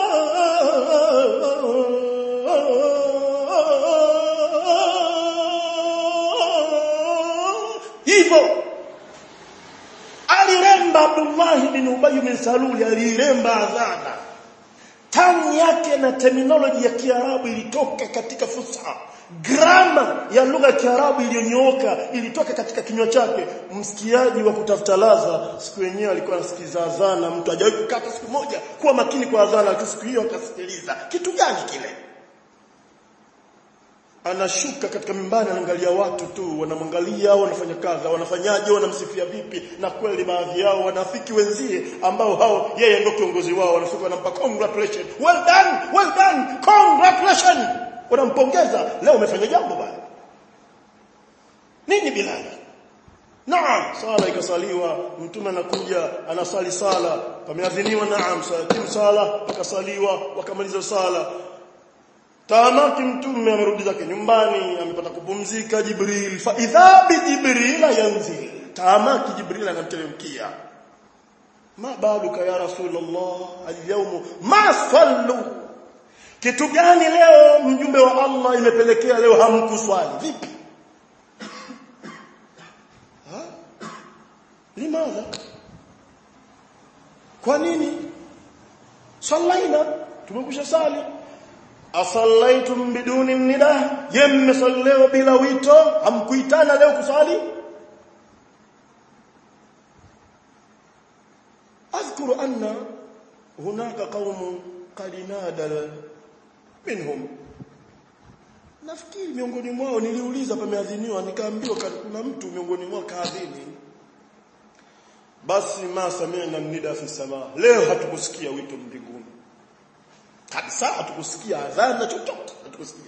Allah hivyo aliremba Abdullah bin Ubay bin Salul aliremba adhana tani yake na terminology ya Kiarabu ilitoka katika fusha grama ya lugha ya Kiarabu iliyonyooka ilitoka katika kinywa chake msikiaji wa kutafuta ladha siku yenyewe alikuwa anasikiza adhana mtu hajawahi kukata siku moja kuwa makini kwa adhana lakini siku hiyo akasikiliza kitu gani kile anashuka katika mimbani anaangalia watu tu wanamwangalia wanafanya kadha wanafanyaje wanamsifia vipi na kweli baadhi yao wanafiki wenzie ambao hao yeye ndio kiongozi wao wanafika wanampa congratulations well done well done congratulations wanampongeza leo umefanya jambo bana nini bilali naam sala ikasaliwa mtume anakuja anasali sala pameadhiniwa naam tim sala akasaliwa wakamaliza sala Tamati mtume amerudi zake nyumbani amepata kupumzika Jibril fa idha bi Jibril yanzil tamati Jibril anamteremkia ma baluka ya rasulullah alyawm ma sallu kitu gani leo mjumbe wa Allah imepelekea leo hamkuswali vipi ha limadha kwa nini sallaina tumekusha sali asallaitum biduni nida je mmesalleo bila wito hamkuitana leo kusali اذكر ان هناك قوم قد نادى منهم nafikiri miongoni mwao niliuliza pameadhiniwa nikaambiwa kuna mtu miongoni mwao kaadhini basi ma sami'na nida fi sama leo hatukusikia wito mbinguni kabisa hatukusikia adhana chochote hatukusikia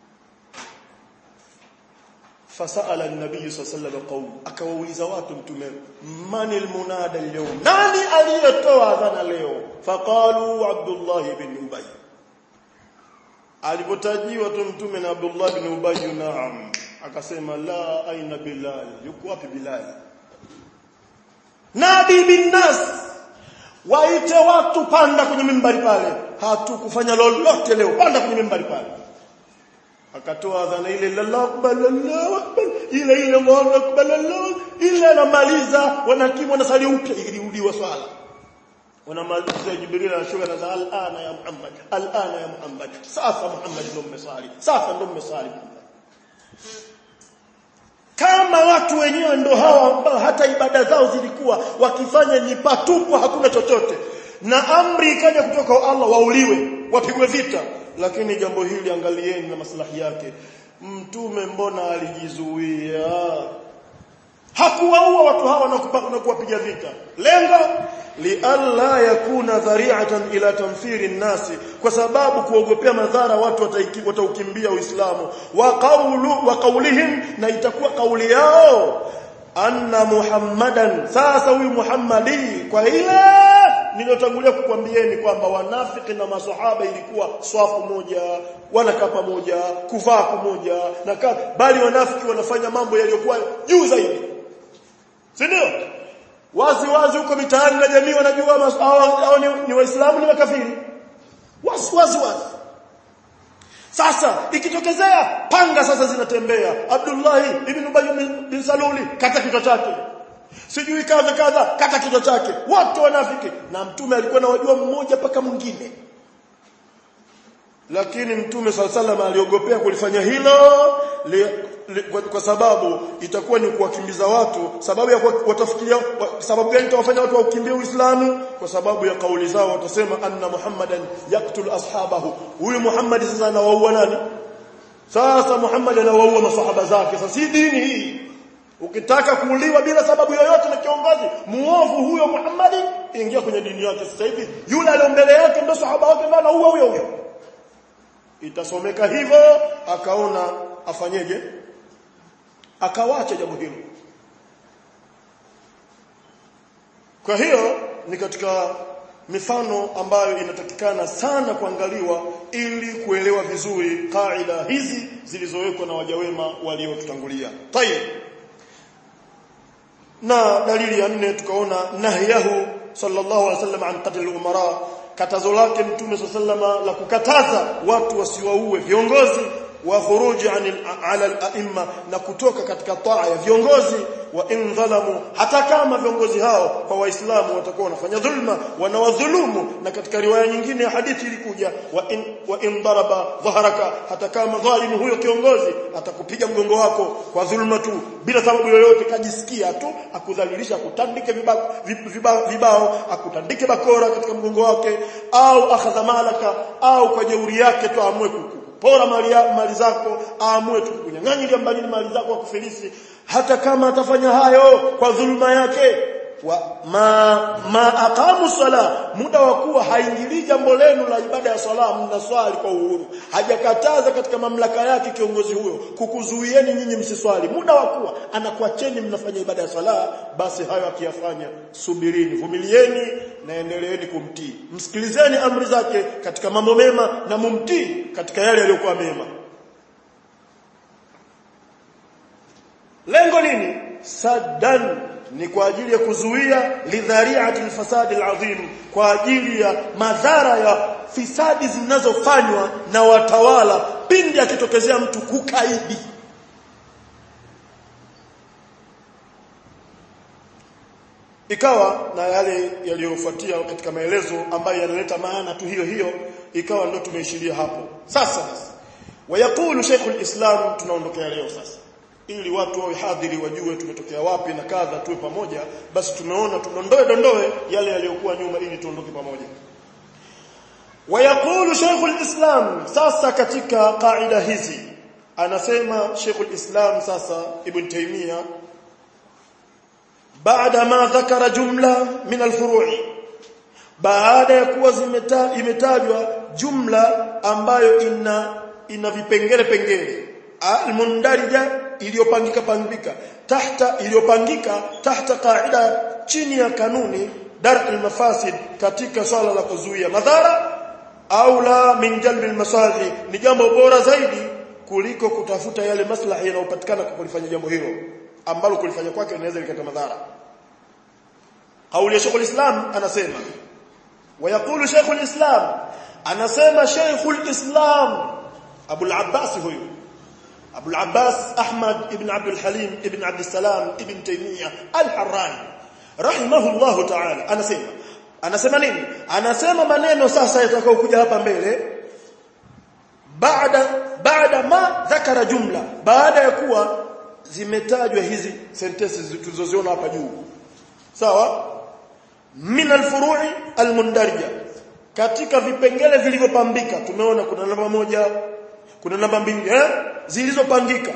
fasala an-nabiy sallallahu alayhi wasallam akawauliza watu mtume mani almunada al-yawm nani aliyetoa adhana leo faqalu abdullah ibn ubay alipotajiwa tu mtume na abdullah ibn ubay naam akasema la aina bilal yuko wapi bilal nabi bin nas waite watu panda kwenye mimbari pale hatukufanya lolote leo panda kwenye mimbari pale akatoa adhana ile Allahu akbar Allahu akbar ile ile Allahu akbar Allahu ile anamaliza wanakimu wanasali upya ilirudiwa swala wanamaliza Jibril anashuka na alana ya Muhammad alana ya Muhammad sasa Muhammad ndio mmesali sasa ndio mmesali kama watu wenyewe ndo hawa ambao hata ibada zao zilikuwa wakifanya ni patupu hakuna chochote na amri ikaja kutoka kwa Allah wauliwe wapigwe vita lakini jambo hili angalieni na maslahi yake mtume mbona alijizuia hakuwaua watu hawa na kuwapiga vita lengo lialla yakuna dhari'atan ila tamfiri nasi kwa sababu kuogopea madhara watu wataukimbia uislamu wa qawlu wa qawlihim na itakuwa kauli yao anna muhammadan sasa huyu muhammadi kwa ile niliyotangulia kukwambieni kwamba wanafiki na maswahaba ilikuwa swafu moja wanakaa pamoja kuvaa pamoja na bali wanafiki wanafanya mambo yaliyokuwa juu zaidi si ndio wazi wazi huko mitaani na jamii wanajua hao ni, ni waislamu ni makafiri wazi wazi wazi sasa ikitokezea panga sasa zinatembea Abdullah ibn Ubay bin Saluli kata kichwa chake sijui kadha kadha kata kichwa chake wote wanafiki na mtume alikuwa anawajua mmoja paka mwingine lakini mtume sallallahu aliogopea kulifanya hilo li, li, kwa, kwa sababu itakuwa ni kuwakimbiza watu sababu ya watafikiria sababu gani itawafanya watu wakimbie Uislamu kwa sababu ya kauli zao watasema anna Muhammadan yaktul ashabahu huyu Muhammad sasa anawaua nani sasa Muhammad anawaua masahaba zake sasa si dini hii ukitaka kuuliwa bila sababu yoyote na kiongozi muovu huyo Muhammad ingia kwenye dini yake sasa hivi yule aliyo mbele yake ndio sahaba wake ndio anaua huyo huyo itasomeka hivyo akaona afanyeje akawacha jambo hilo kwa hiyo ni katika mifano ambayo inatakikana sana kuangaliwa ili kuelewa vizuri kaida hizi zilizowekwa na wajawema waliotutangulia tayeb na dalili ya nne tukaona nahyahu sallallahu alaihi wasallam an qatl umara katazo lake mtume sallama la kukataza watu wasiwaue viongozi wa khuruji ala al-a'imma na kutoka katika taa ya viongozi wa in dhalamu hata kama viongozi hao kwa waislamu watakuwa wanafanya dhulma wanawadhulumu na katika riwaya nyingine ya hadithi ilikuja wa in wa in daraba dhahraka hata kama dhalimu huyo kiongozi atakupiga mgongo wako kwa dhulma tu bila sababu yoyote kajisikia tu akudhalilisha akutandike vibao vibao, vibao akutandike bakora katika mgongo wake au akhadha malaka au kwa jeuri yake tu amue kuku pora mali, mali zako aamue tu kunyang'anya mbali mali zako akufilisi hata kama atafanya hayo kwa dhulma yake wa ma, ma aqamu sala muda wa kuwa haingilii jambo lenu la ibada ya sala mnaswali kwa uhuru hajakataza katika mamlaka yake kiongozi huyo kukuzuieni nyinyi msiswali muda wa kuwa anakuacheni mnafanya ibada ya sala basi hayo akiyafanya subirini vumilieni na endeleeni kumtii msikilizeni amri zake katika mambo mema na mumtii katika yale yaliyokuwa mema lengo nini saddan ni kwa ajili ya kuzuia lidhari'ati alfasad alazim kwa ajili ya madhara ya fisadi zinazofanywa na watawala pindi akitokezea mtu kukaidi ikawa na yale yaliyofuatia katika maelezo ambayo yanaleta maana tu hiyo hiyo ikawa ndio tumeishiria hapo sasa basi wayakulu Sheikh islam tunaondokea leo sasa ili watu wawe hadhiri wajue tumetokea wapi na kadha tuwe pamoja basi tumeona tudondoe dondoe yale yaliyokuwa nyuma ili tuondoke pamoja wayakulu Sheikh islam sasa katika kaida hizi anasema Sheikh islam sasa Ibn Taymiyyah baada ma dhakara jumla min alfuru'i baada ya kuwa imetajwa jumla ambayo ina ina vipengele pengele almundarija iliyopangika pangika tahta iliyopangika tahta qaida chini ya kanuni dar almafasid katika swala la kuzuia madhara au la min jalbi almasalih ni jambo bora zaidi kuliko kutafuta yale maslahi yanayopatikana kwa kulifanya jambo hilo ambalo kulifanya kwake linaweza likaleta madhara kauli ya Sheikh islam anasema ويقول شيخ الإسلام أنا سيما شيخ الإسلام أبو العباس هو أبو العباس أحمد ابن عبد الحليم ابن عبد السلام ابن تيمية الحراني رحمه الله تعالى أنا سيما أنا سيما nini anasema maneno sasa yatakayokuja hapa mbele baada baada ma dhakara jumla baada ya kuwa zimetajwa hizi sentences tulizoziona hapa juu sawa min alfuru'i almundarija katika vipengele vilivyopambika tumeona kuna namba moja kuna namba mbili eh zilizopangika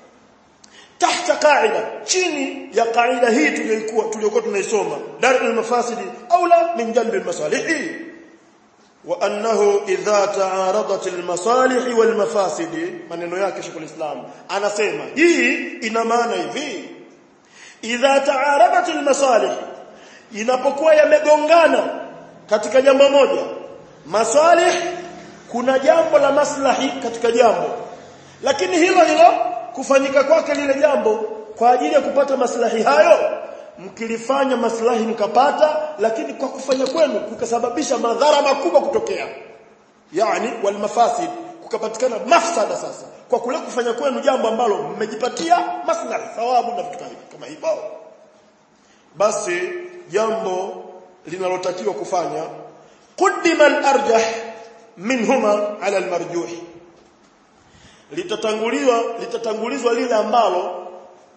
tahta qaida chini ya qaida hii tuliyokuwa tuliyokuwa tunaisoma dar almafasidi aula min jalb almasalih wa annahu idha ta'aradat almasalih walmafasid maneno yake Sheikh Islam anasema hii ina maana hivi idha ta'aradat almasalih inapokuwa yamegongana katika jambo moja masalih kuna jambo la maslahi katika jambo lakini hilo hilo kufanyika kwake lile jambo kwa ajili ya kupata maslahi hayo mkilifanya maslahi mkapata lakini kwa kufanya kwenu kukasababisha madhara makubwa kutokea yani wal mafasid kukapatikana mafsada sasa kwa kule kufanya kwenu jambo ambalo mmejipatia maslahi thawabu na vitu kama hivyo basi jambo linalotakiwa kufanya qaddima al-arjah minhuma ala al-marjuh litatanguliwa litatangulizwa lile ambalo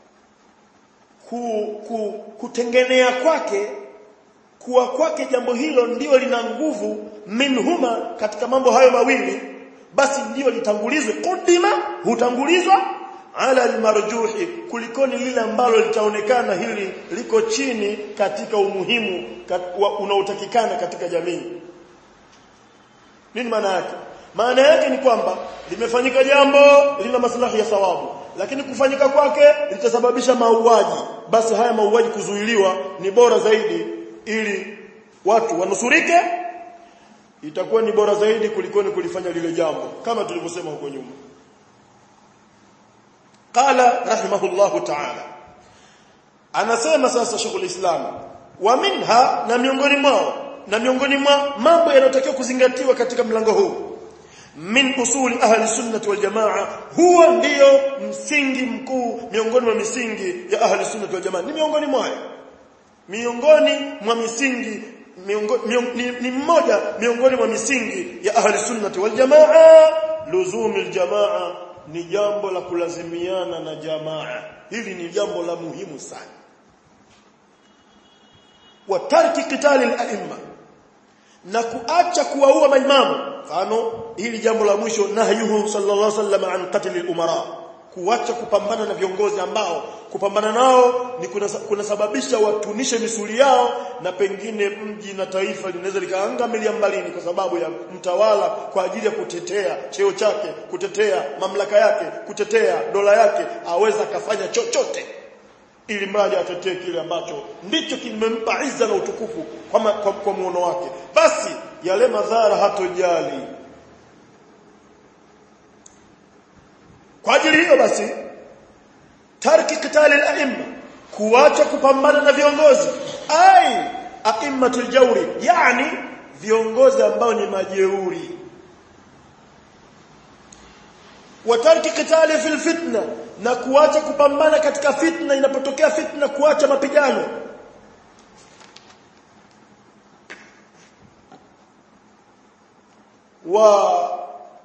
ku, ku, kutengenea kwake kuwa kwake jambo hilo ndio lina nguvu minhuma katika mambo hayo mawili basi ndio litangulizwe qaddima hutangulizwa ala almarjuhi kulikoni lile ambalo litaonekana hili liko chini katika umuhimu kat, unaotakikana katika jamii nini maana yake maana yake ni kwamba limefanyika jambo lina maslahi ya thawabu lakini kufanyika kwake litasababisha mauaji basi haya mauaji kuzuiliwa ni bora zaidi ili watu wanusurike itakuwa ni bora zaidi kulikoni kulifanya lile jambo kama tulivyosema huko nyuma qala rahimahullahu ta'ala anasema sasa shughuli islam wa minha na miongoni mwao na miongoni mwa mambo yanayotakiwa kuzingatiwa katika mlango huu min usuli ahli sunnah wal jamaa huwa ndio msingi mkuu miongoni mwa misingi ya ahli sunnah wal jamaa ni miongoni mwayo miongoni mwa misingi miongo, miong, ni, ni mmoja miongoni mwa misingi ya ahli sunnah wal jamaa luzumil jamaa ni jambo la kulazimiana na jamaa hili ni jambo la muhimu sana wa tarki qitali al-a'imma na kuacha kuwaua maimamu mfano hili jambo la mwisho nahyuhu sallallahu alaihi wasallam an qatl al-umara kuacha kupambana na viongozi ambao kupambana nao ni kunasababisha kuna watunishe misuli yao na pengine mji na taifa linaweza likaangamia mbalini kwa sababu ya mtawala kwa ajili ya kutetea cheo chake kutetea mamlaka yake kutetea dola yake aweza akafanya chochote ili mradi atetee kile ambacho ndicho kimempa izza na utukufu kwa, ma, kwa, kwa muono wake basi yale madhara hatojali kwa ajili hiyo basi tarki qitali al-a'imma kuacha kupambana na viongozi ai a'immatul jawri yani viongozi ambao ni majeuri wa tarki qitali fil fitna na kuacha kupambana katika fitna inapotokea fitna kuacha mapigano wa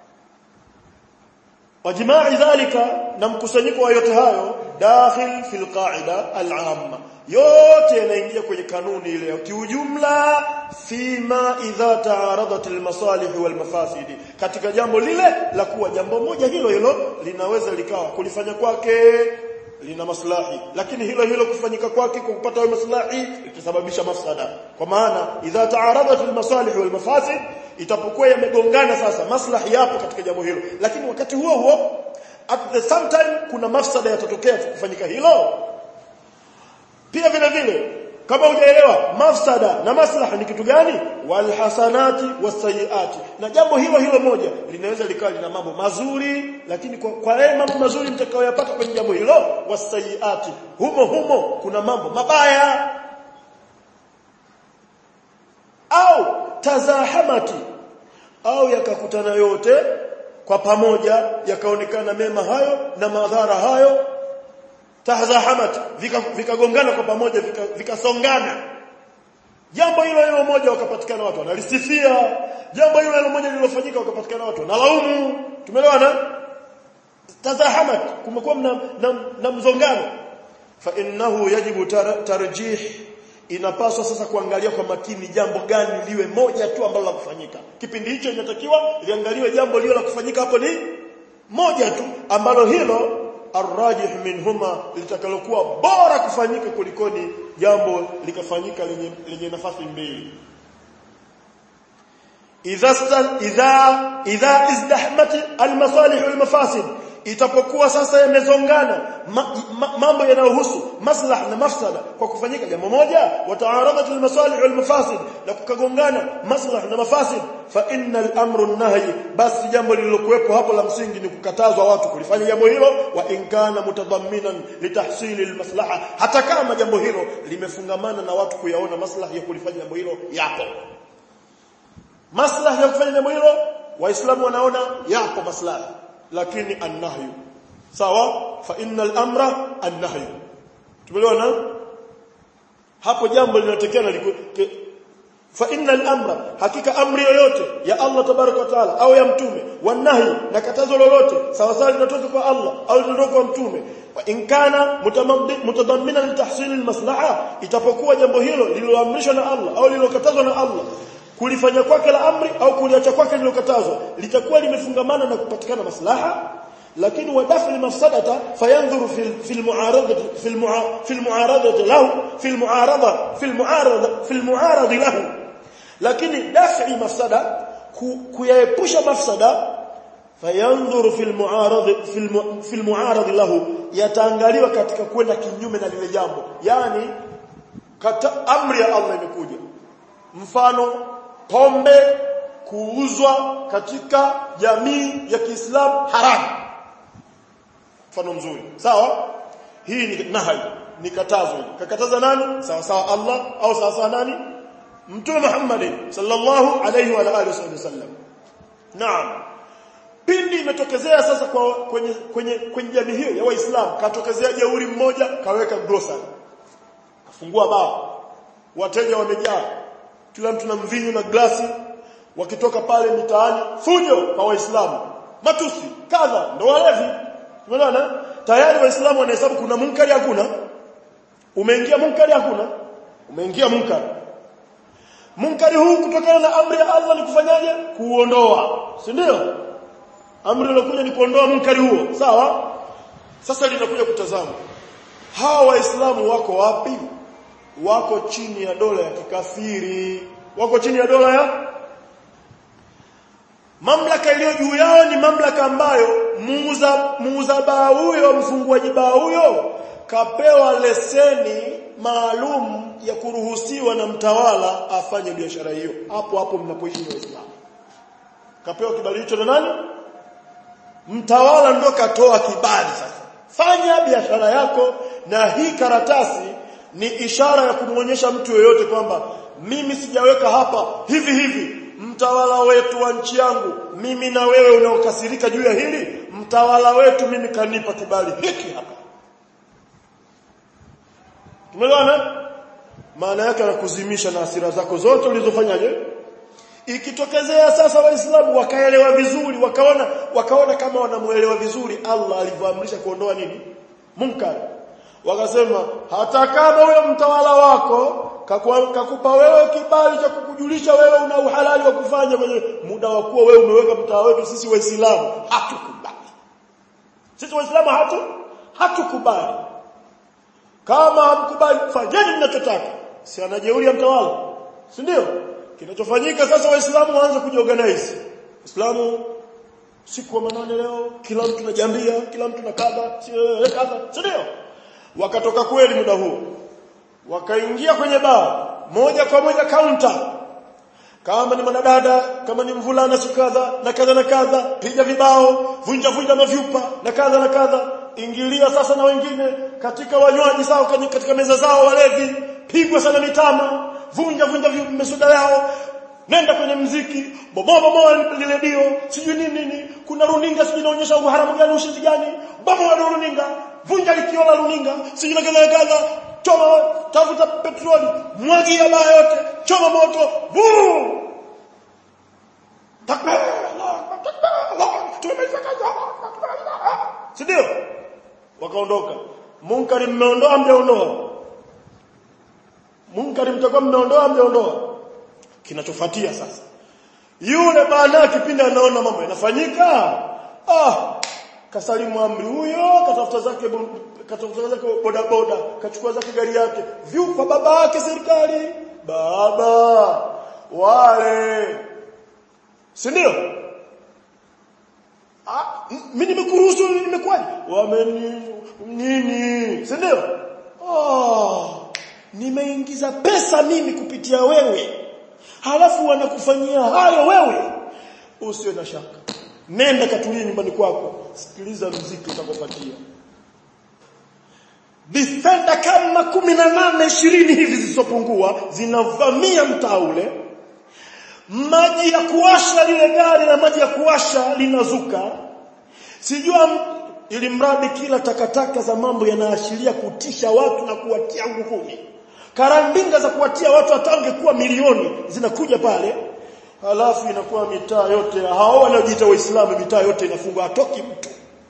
وجماع ذلك na mkusanyiko wa yote hayo dakhil fil qa'ida al-amma yote yanaingia kwenye kanuni ile kiujumla fima idha taaradat al-masalih wal mafasid katika jambo lile la kuwa jambo moja hilo hilo linaweza likawa kulifanya kwake lina maslahi lakini hilo hilo kufanyika kwake kwa kupata hayo maslahi itasababisha mafsada kwa maana idha taaradat al-masalih wal mafasid itapokuwa yamegongana sasa maslahi yapo katika jambo hilo lakini wakati huo huo at the same time kuna mafsada yatatokea kufanyika hilo pia vile vile kama hujaelewa mafsada na maslaha ni kitu gani walhasanati wasayiati na jambo hilo hilo moja linaweza likawa lina mambo mazuri lakini kwa, kwa yale mambo mazuri mtakayoyapata kwenye jambo hilo wasayiati humo humo kuna mambo mabaya au tazahamati au yakakutana yote kwa pamoja yakaonekana mema hayo na madhara hayo tazahamat vikagongana vika kwa pamoja vikasongana vika jambo hilo hilo moja wakapatikana watu wanalisifia jambo hilo hilo moja lililofanyika wakapatikana watu wanalaumu tumeelewana tazahamat kumekuwa na, na, na mzongano fa innahu yajibu tar, tarjih inapaswa sasa kuangalia kwa makini jambo gani liwe moja tu ambalo la kufanyika kipindi hicho inatakiwa liangaliwe jambo lilo la kufanyika hapo ni moja tu ambalo hilo arrajih minhuma litakalokuwa bora kufanyika kulikoni jambo likafanyika lenye, lenye nafasi mbili idha idha idha izdahmat almasalih walmafasid itapokuwa sasa yamezongana ma, ma, mambo yanayohusu maslaha na mafsada kwa kufanyika jambo moja wataaradat almasalih walmafasid na kukagongana maslaha na mafasid fa innal amru nahyi basi jambo lililokuwepo hapo la msingi ni kukatazwa watu kulifanya jambo hilo wa in kana mutadamminan litahsili almaslaha hata kama jambo hilo limefungamana na watu kuyaona maslaha ya kulifanya jambo hilo yapo maslaha ya kufanya jambo hilo waislamu wanaona yapo maslaha lakini annahyu sawa fa innal amra annahyu tumeelewana hapo jambo linatokea fa innal amra hakika amri yoyote ya Allah tabaraka wa taala au ya mtume wanahi na katazo lolote sawa sawa linatoka kwa Allah au linatoka kwa mtume wa in kana mutadammina li tahsil al maslaha itapokuwa jambo hilo lililoamrishwa na Allah au lililokatazwa na Allah kulifanya kwake la amri au kuliacha kwake lilokatazwa litakuwa limefungamana na kupatikana maslaha lakini wadafi mafsadata fayanzuru fil fil mu'arada fil fil mu'arada lahu fil mu'arada fil mu'arada fil mu'arad lahu lakini dafi mafsada kuyaepusha mafsada fayanzuru fil mu'arad fil fil mu'arad lahu yataangaliwa katika kwenda kinyume na lile jambo yani kata amri ya Allah imekuja mfano pombe kuuzwa katika jamii ya Kiislamu haramu mfano mzuri sawa hii ni nahi ni katazo kakataza nani sawa sawa Allah au sawa sawa nani mtume Muhammad sallallahu alayhi wa alihi wasallam naam pindi imetokezea sasa kwa kwenye kwenye kwenye jamii hiyo ya waislamu katokezea jeuri mmoja kaweka grocery kafungua baa wateja wamejaa kila mtu na mvinyo na glasi wakitoka pale mitaani fujo kwa waislamu matusi kadha ndo walevi umeona tayari waislamu wanahesabu kuna munkari hakuna umeingia munkari hakuna umeingia munkari munkari huu kutokana na amri ya Allah ni kufanyaje kuondoa si ndio amri iliyokuja ni kuondoa munkari huo sawa sasa linakuja kutazama hawa waislamu wako wapi wako chini ya dola ya kikafiri wako chini ya dola ya mamlaka iliyo juu yao ni mamlaka ambayo muuza muuza baa huyo mfunguaji baa huyo kapewa leseni maalum ya kuruhusiwa na mtawala afanye biashara hiyo hapo hapo mnapoishi waislamu kapewa kibali hicho na nani mtawala ndo katoa kibali sasa fanya biashara yako na hii karatasi ni ishara ya kumwonyesha mtu yeyote kwamba mimi sijaweka hapa hivi hivi mtawala wetu wa nchi yangu mimi na wewe unaokasirika juu ya hili mtawala wetu mimi kanipa kibali hiki hapa tumeelewana maana yake anakuzimisha na hasira zako zote ulizofanyaje ikitokezea sasa waislamu wakaelewa vizuri wakaona wakaona kama wanamuelewa vizuri Allah alivyoamrisha kuondoa nini munkar wakasema hata kama huyo mtawala wako kakupa wewe kibali cha kukujulisha wewe una uhalali wa kufanya kwenye muda wa kuwa wewe umeweka mtawala wetu sisi waislamu hatukubali sisi waislamu hatu hatukubali kama hamkubali fanyeni mnachotaka si anajeuri ya mtawala si ndio kinachofanyika sasa waislamu waanze kujiorganize waislamu siku wa manane leo kila mtu na jambia kila mtu na kadha kadha si ndio wakatoka kweli muda huo wakaingia kwenye baa moja kwa moja counter kama ni mwanadada kama ni mvulana sikadha na kadha na kadha piga vibao vunja vunja mavyupa na kadha na kadha ingilia sasa na wengine katika wanywaji sawa katika meza zao walevi pigwa sana mitama vunja vunja mesuda yao nenda kwenye mziki bomoa bomoa lile dio sijui nini nini kuna runinga sijui inaonyesha uharamu gani ushizi gani bomoa runinga vunja likio la runinga sijui na kadha kadha choma tafuta petroli mwagia baa yote choma moto vuu takbir si ndio wakaondoka munkari mmeondoa mjaondoa munkari mtakuwa mmeondoa mjaondoa kinachofuatia sasa yule bana kipindi anaona mambo yanafanyika ah kasalimu amri huyo katafuta zake katafuta zake boda boda kachukua zake gari yake vyupa baba yake serikali baba wale si ndio ah mimi nimekuruhusu nimekwaje wameni nini si ndio ah nimeingiza pesa mimi kupitia wewe halafu wanakufanyia hayo wewe usiwe na shaka nenda katulie nyumbani kwako sikiliza mziki utakopatia defender kama kumi na nane ishirini hivi zisizopungua zinavamia mtaa ule maji ya kuwasha lile gari na maji ya kuwasha linazuka sijua ili mradi kila takataka za mambo yanaashiria kutisha watu na kuwatia nguvuni karandinga za kuwatia watu atange kuwa milioni zinakuja pale halafu inakuwa mitaa yote hao wanaojiita waislamu mitaa yote inafungwa hatoki mtu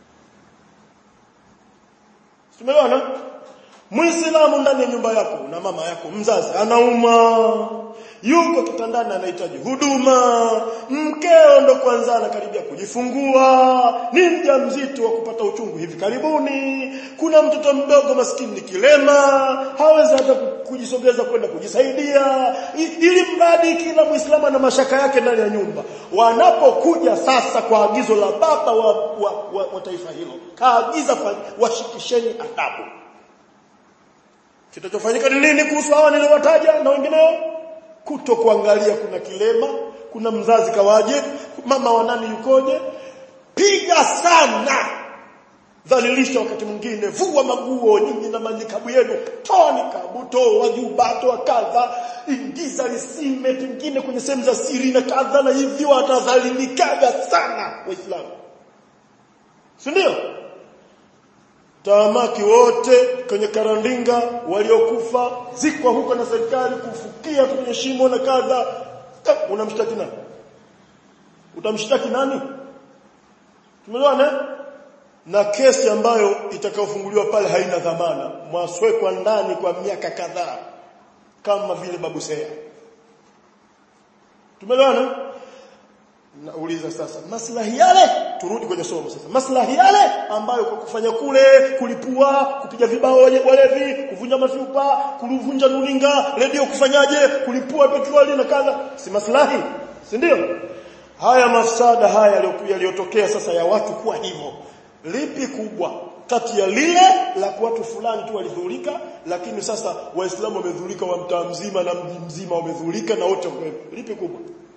Tumeona Muislamu ndani ya nyumba yako na mama yako mzazi anauma yuko kitandani anahitaji huduma mkeo ndo kwanza anakaribia kujifungua ni mjamzito wa kupata uchungu hivi karibuni kuna mtoto mdogo maskini ni kilema hawezi hata kujisogeza kwenda kujisaidia ili mradi kila muislamu ana mashaka yake ndani ya nyumba wanapokuja sasa kwa agizo la baba wa, wa, wa, wa taifa hilo kaagiza washikisheni adabu kitachofanyika ni nini kuhusu hawa niliowataja na wengineo kuto kuangalia kuna kilema kuna mzazi kawaje mama wa nani yukoje piga sana dhalilisha wakati mwingine vua maguo nyinyi na majikabu yenu toa nikabu toa juba toa kadha ingiza lisime pengine kwenye sehemu za siri na kadha na hivyo watadhalilikaga sana waislamu si ndio taamaki wote kwenye karandinga waliokufa zikwa huko na serikali kufukia kwenye shimo na kadha unamshtaki nani utamshtaki nani tumeelewana na kesi ambayo itakayofunguliwa pale haina dhamana mwaswekwa ndani kwa miaka kadhaa kama vile babu Seya tumeelewana nauliza sasa maslahi yale turudi kwenye somo sasa maslahi yale ambayo kwa kufanya kule kulipua kupiga vibao walevi kuvunja mafupa kuvunja runinga redio kufanyaje kulipua petroli na kadha si maslahi si ndio haya mafsada haya yaliyotokea sasa ya watu kuwa hivyo lipi kubwa kati ya lile la watu fulani tu walidhurika lakini sasa waislamu wamedhurika wa mtaa mzima na mji mzima wamedhurika na wote lipi kubwa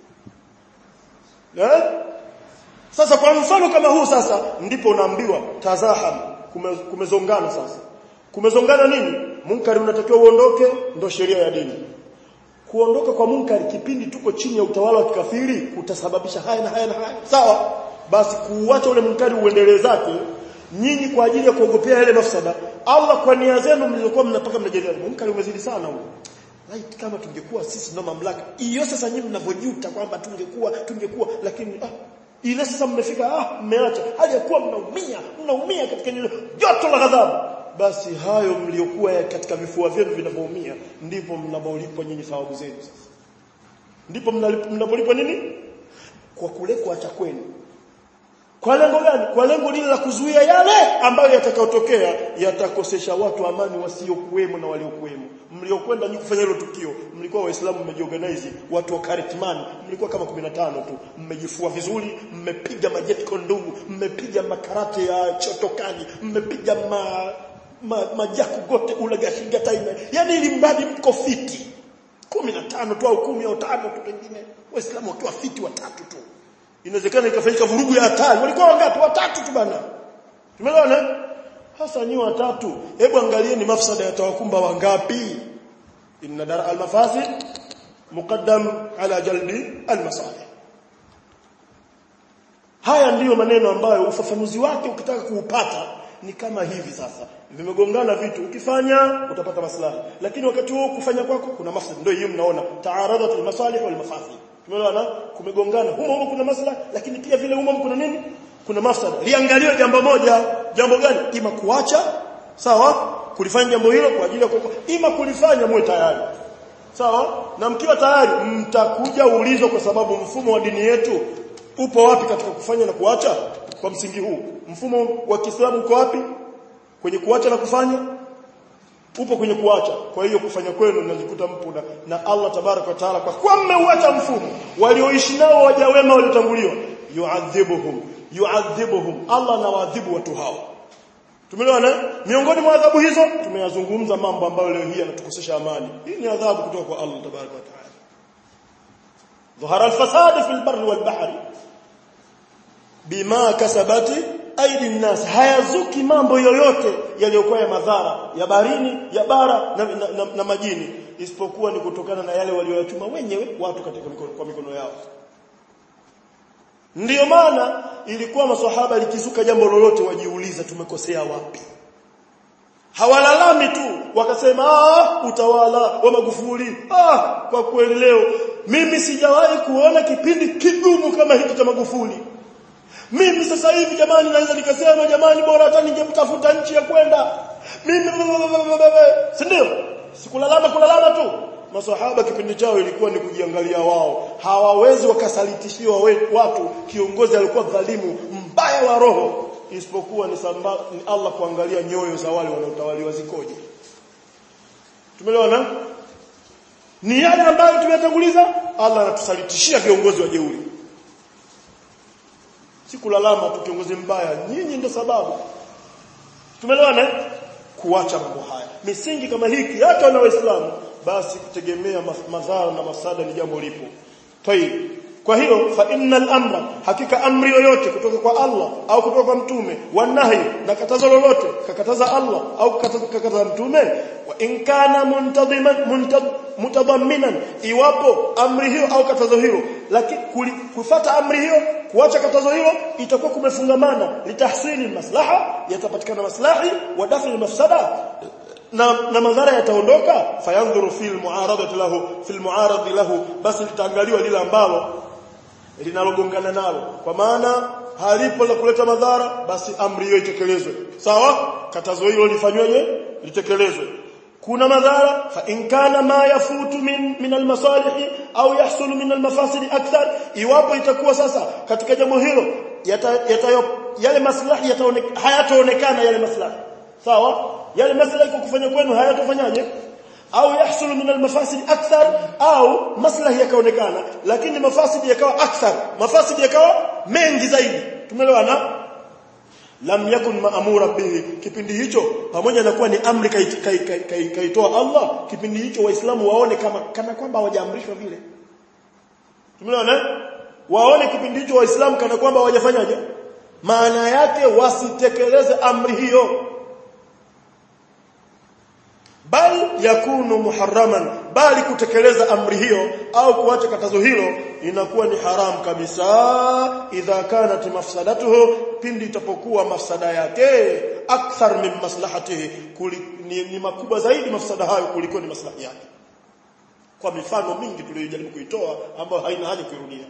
eh? sasa kwa mfano kama huu sasa ndipo unaambiwa tazaham kume, kumezongana sasa kumezongana nini munkari unatakiwa uondoke ndo sheria ya dini kuondoka kwa munkari kipindi tuko chini ya utawala wa kikafiri kutasababisha haya na haya na haya sawa basi kuuacha ule munkari uendelee zake nyinyi kwa ajili ya kuogopea yale mafsada Allah kwa nia zenu mlizokuwa mnataka mnajadiliana munkari umezidi sana huo Light kama tungekuwa sisi ndo mamlaka hiyo sasa nyinyi mnavojuta kwamba tungekuwa tungekuwa lakini ah ile sasa mmefika ah mmeacha hali ya kuwa mnaumia mnaumia katika joto la ghadhabu basi hayo mliokuwa katika vifua vyenu vinavyoumia ndipo mnapolipwa nyinyi thawabu zenu sasa ndipo mnapolipwa nini kwa kule kuacha kwenu kwa lengo gani kwa lengo lile la kuzuia yale ambayo yatakayotokea yatakosesha watu amani wasiokuwemo na waliokuwemo mliokwenda nyinyi kufanya hilo tukio mlikuwa waislamu mmejiorganize watu wa Karitman mlikuwa kama 15 tu mmejifua vizuri mmepiga majet kondungu mmepiga makarate ya chotokani mmepiga ma, ma, majaku gote ula gashinga time yani ili mradi mko fiti 15 tu au 10 au 5 tu pengine waislamu wakiwa fiti watatu tu inawezekana ikafanyika vurugu ya hatari walikuwa wangapi watatu tu bana tumeelewana hasa nyi watatu hebu angalieni mafsada yatawakumba wangapi inna dar al-mafasid muqaddam ala jalbi al-masalih haya ndiyo maneno ambayo ufafanuzi wake ukitaka kuupata ni kama hivi sasa vimegongana vitu ukifanya utapata maslahi lakini wakati huo kufanya kwako kuna mafsada ndio hiyo mnaona taaradat al-masalih wal mafasid tumeelewana kumegongana humo humo kuna maslahi lakini pia vile humo kuna nini kuna mafsada liangaliwe jambo moja jambo gani ima kuacha sawa kulifanya jambo hilo kwa ajili ya kuokoa ima kulifanya muwe tayari sawa na mkiwa tayari mtakuja ulizo kwa sababu mfumo wa dini yetu upo wapi katika kufanya na kuacha kwa msingi huu mfumo wa Kiislamu uko wapi kwenye kuacha na kufanya upo kwenye kuacha kwa hiyo kufanya kwenu mnajikuta mpo na, na Allah tabaraka wa taala kwa kuwa mmeuacha mfumo walioishi nao waja wema waliotanguliwa yuadhibuhum yuadhibuhum Allah anawaadhibu watu hao tumeelewana miongoni mwa adhabu hizo tumeyazungumza mambo ambayo leo hii yanatukosesha amani hii ni adhabu kutoka kwa Allah tabaraka wa taala ظهر الفساد في البر والبحر بما كسبت aidi nnas hayazuki mambo yoyote yaliyokuwa ya madhara ya barini ya bara na, na, na, na majini isipokuwa ni kutokana na yale walioyachuma wenyewe watu katika mikono, kwa mikono yao ndiyo maana ilikuwa maswahaba likizuka jambo lolote wajiuliza tumekosea wapi hawalalami tu wakasema ah utawala wa Magufuli ah kwa kweli leo mimi sijawahi kuona kipindi kigumu kama hiki cha Magufuli mimi sasa hivi jamani naweza nikasema jamani bora hata ningemtafuta nchi ya kwenda mimi si ndio sikulalama kulalama tu maswahaba kipindi chao ilikuwa ni kujiangalia wao hawawezi wakasalitishiwa watu kiongozi alikuwa dhalimu mbaya wa roho isipokuwa ni, samba, ni Allah kuangalia nyoyo za wale wanaotawaliwa zikoje tumeelewana ni yale ambayo tumetanguliza Allah anatusalitishia viongozi wa jeuri si kulalama tu kiongozi mbaya nyinyi ndio sababu tumeelewana kuacha mambo haya misingi kama hiki hata na waislamu basi kutegemea madhara na masada ni jambo lipo tayib kwa hiyo fa innal amra hakika amri yoyote kutoka kwa Allah au kutoka kwa mtume wanahi na katazo lolote kakataza Allah au kakataza mtume wa in kana muntadiman mutadhamminan iwapo amri hiyo au katazo hilo lakini kufuata amri hiyo kuacha katazo hilo itakuwa kumefungamana litahsili maslaha yatapatikana maslahi wa dafi mafsada na, na madhara yataondoka fayandhuru fil muaradati lahu fil muaradi lahu basi litaangaliwa lile ambalo linalogongana nalo kwa maana halipo la kuleta madhara basi amri hiyo itekelezwe sawa katazo hilo lifanyweje litekelezwe kuna madhara fa in kana ma yafutu min min almasalih au yahsulu min almafasid akthar iwapo itakuwa sasa katika jambo hilo yata, yata, yale maslahi hayataonekana yale maslahi sawa yale maslahi kwa kufanya kwenu hayatofanyaje au yahsulu min almafasid akthar au maslahi yakaonekana lakini mafasid yakawa akthar mafasid yakawa mengi zaidi tumeelewana lam yakun maamura bihi kipindi hicho pamoja na kuwa ni amri kaitoa kai, kai, kai, kai Allah kipindi hicho waislamu waone kama kana kwamba hawajaamrishwa vile tumeelewana waone kipindi hicho waislamu kana kwamba hawajafanyaje maana yake wasitekeleze amri hiyo bal yakunu muharraman bali kutekeleza amri hiyo au kuacha katazo hilo inakuwa ni haram kabisa idha kanat mafsadatuhu pindi itapokuwa mafsada yake akthar min maslahatihi ni, ni makubwa zaidi mafsada hayo kuliko ni maslahi yake kwa mifano mingi tuliyojaribu kuitoa ambayo haina haja kuirudia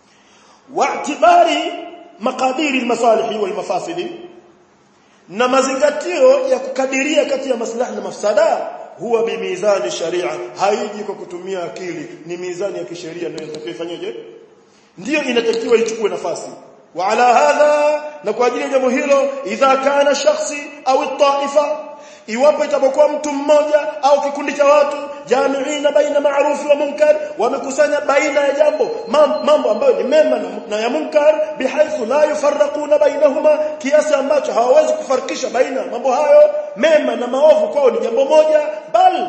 wa'tibari maqadiri almasalihi walmafasidi na mazingatio ya kukadiria kati ya maslahi na mafsada huwa bimizani sharia haiji kwa kutumia akili ni mizani ya kisheria ndio itakayofanyaje ndio inatakiwa ichukue nafasi wa ala hadha na kwa ajili ya jambo hilo idha kana shakhsi au taifa iwapo itapokuwa mtu mmoja au kikundi cha watu jamiina baina maarufi wa munkar wamekusanya baina ya jambo mambo ambayo ni mema na, na ya munkar bihaithu la yufarraquna bainahuma kiasi ambacho hawawezi kufarikisha baina mambo hayo mema na maovu kwao ni jambo moja bal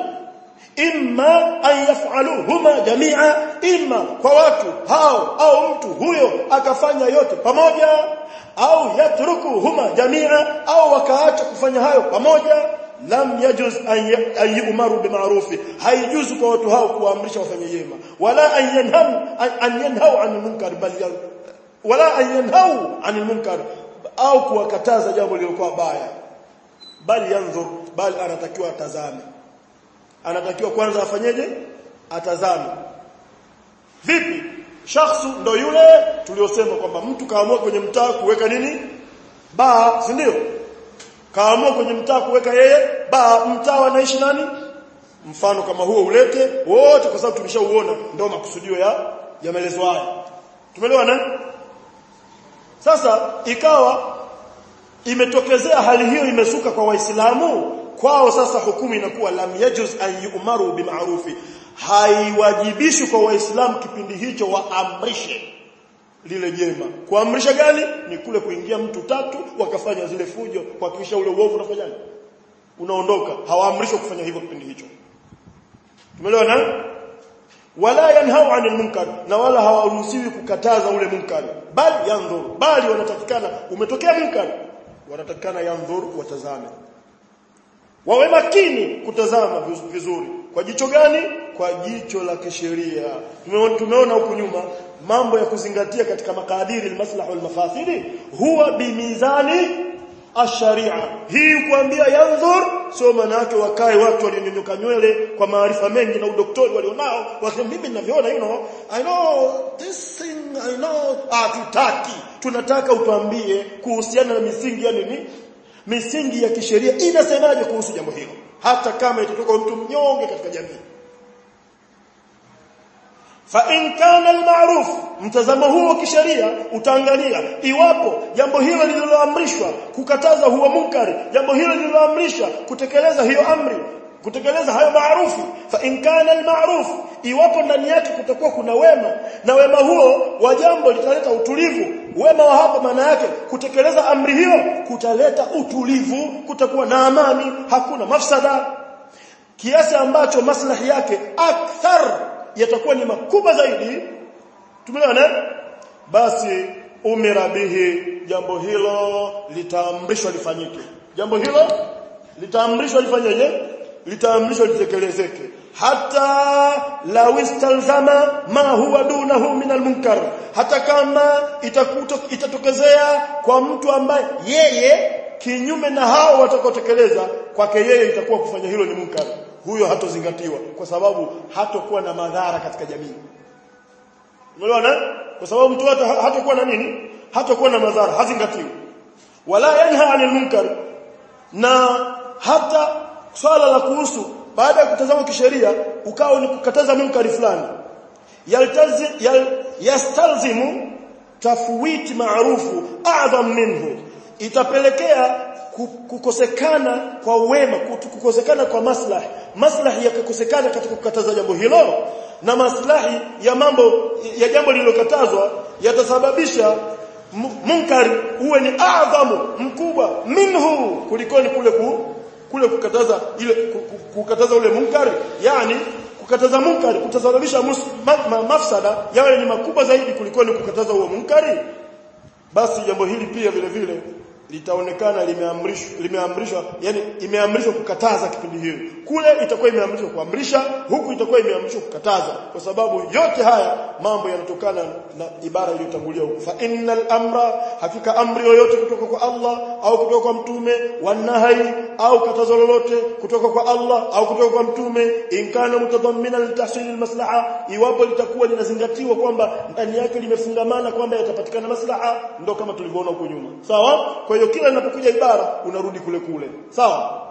imma an yaf'aluhuma jami'a imma kwa watu hao au mtu huyo akafanya yote pamoja au yatrukuhuma jami'a au wakaacha kufanya hayo pamoja lam yajuz an yu'maru bima'rufi haijuzu kwa watu hao kuamrisha wafanye yema wala an yanham an yanhau an munkar bal wala an yanhau an munkar au kuwakataza jambo lililokuwa baya bali yanzur bali anatakiwa atazame anatakiwa kwanza afanyeje atazame vipi shakhsu ndo yule tuliosema kwamba mtu kaamua kwenye mtaa kuweka nini baa si ndio kaamua kwenye mtaa kuweka yeye baa mtaa wanaishi nani mfano kama huo ulete wote kwa sababu tumeshauona ndio makusudio ya ya maelezo haya tumeelewana sasa ikawa imetokezea hali hiyo imesuka kwa waislamu kwao sasa hukumu inakuwa lam yajuz an yu'maru bima'rufi haiwajibishi kwa waislamu kipindi hicho waamrishe lile jema kuamrisha gani ni kule kuingia mtu tatu wakafanya zile fujo kuhakikisha ule uovu unafanyaje unaondoka hawaamrishwi kufanya hivyo kipindi hicho tumeelewana wala yanhau anil munkar na wala hawaruhusiwi kukataza ule munkar bali yandhur bali wanatakikana umetokea munkar wanatakikana yandhur watazame wawe makini kutazama vizuri kwa jicho gani kwa jicho la kisheria tumeona huku nyuma mambo ya kuzingatia katika makadiri almaslaha walmafasidi huwa bimizani ash-sharia hii kuambia yanzur sio maana yake wakae watu walionyonyoka nywele kwa maarifa mengi na udoktori walionao wasema mimi ninavyoona you know i know this thing i know ah tutaki tunataka utuambie kuhusiana na misingi ya nini misingi ya kisheria inasemaje kuhusu jambo hilo hata kama itatoka mtu mnyonge katika jamii fa in kana al-ma'ruf mtazamo huo kisheria utaangalia iwapo jambo hilo lililoamrishwa kukataza huo munkari jambo hilo lililoamrishwa kutekeleza hiyo amri kutekeleza hayo maarufu fa in kana al-ma'ruf iwapo ndani yake kutakuwa kuna wema na wema huo wa jambo litaleta utulivu wema wa hapa maana yake kutekeleza amri hiyo kutaleta utulivu kutakuwa na amani hakuna mafsada kiasi ambacho maslahi yake akthar yatakuwa ni makubwa zaidi tumeona basi umira bihi jambo hilo litaamrishwa lifanyike jambo hilo litaamrishwa lifanyeje litaamrishwa litekelezeke hata law istalzama ma huwa dunahu min almunkar hata kama itakuto, itatokezea kwa mtu ambaye yeye kinyume na hao watakaotekeleza kwake yeye itakuwa kufanya hilo ni munkar huyo hatozingatiwa kwa sababu hatokuwa na madhara katika jamii umeelewana kwa sababu mtu hata hatakuwa na nini hatakuwa na madhara hazingatiwi wala yanha anil munkar na hata swala la kuhusu baada ya kutazama kisheria ukao ni kukataza munkari fulani yaltazi yal, yastalzimu tafwit maarufu a'zam minhu itapelekea kukosekana kwa wema kukosekana kwa maslahi maslahi yakakosekana katika kukataza jambo hilo na maslahi ya mambo ya jambo lililokatazwa yatasababisha munkari uwe ni adhamu mkubwa minhu kulikoni kule ku, kule kukataza ile kukataza ule munkari yani kukataza munkari kutasababisha ma, ma, mafsada yawe ni makubwa zaidi kulikoni kukataza huo munkari basi jambo hili pia vile vile litaonekana limeamrishwa limeamrishwa yani imeamrishwa kukataza kipindi hili kule itakuwa imeamrishwa kuamrisha huku itakuwa imeamrishwa kukataza kwa sababu yote haya mambo yanatokana na ibara iliyotangulia huko fa innal amra hakika amri yoyote kutoka kwa Allah au kutoka kwa mtume wanahi au katazo lolote kutoka kwa Allah au kutoka kwa mtume inkana mutadammina litahsil almaslaha iwapo litakuwa linazingatiwa kwamba ndani yake limefungamana kwamba yatapatikana maslaha ndo kama tulivyoona huko nyuma sawa kwa hiyo kila inapokuja ibara unarudi kule kule sawa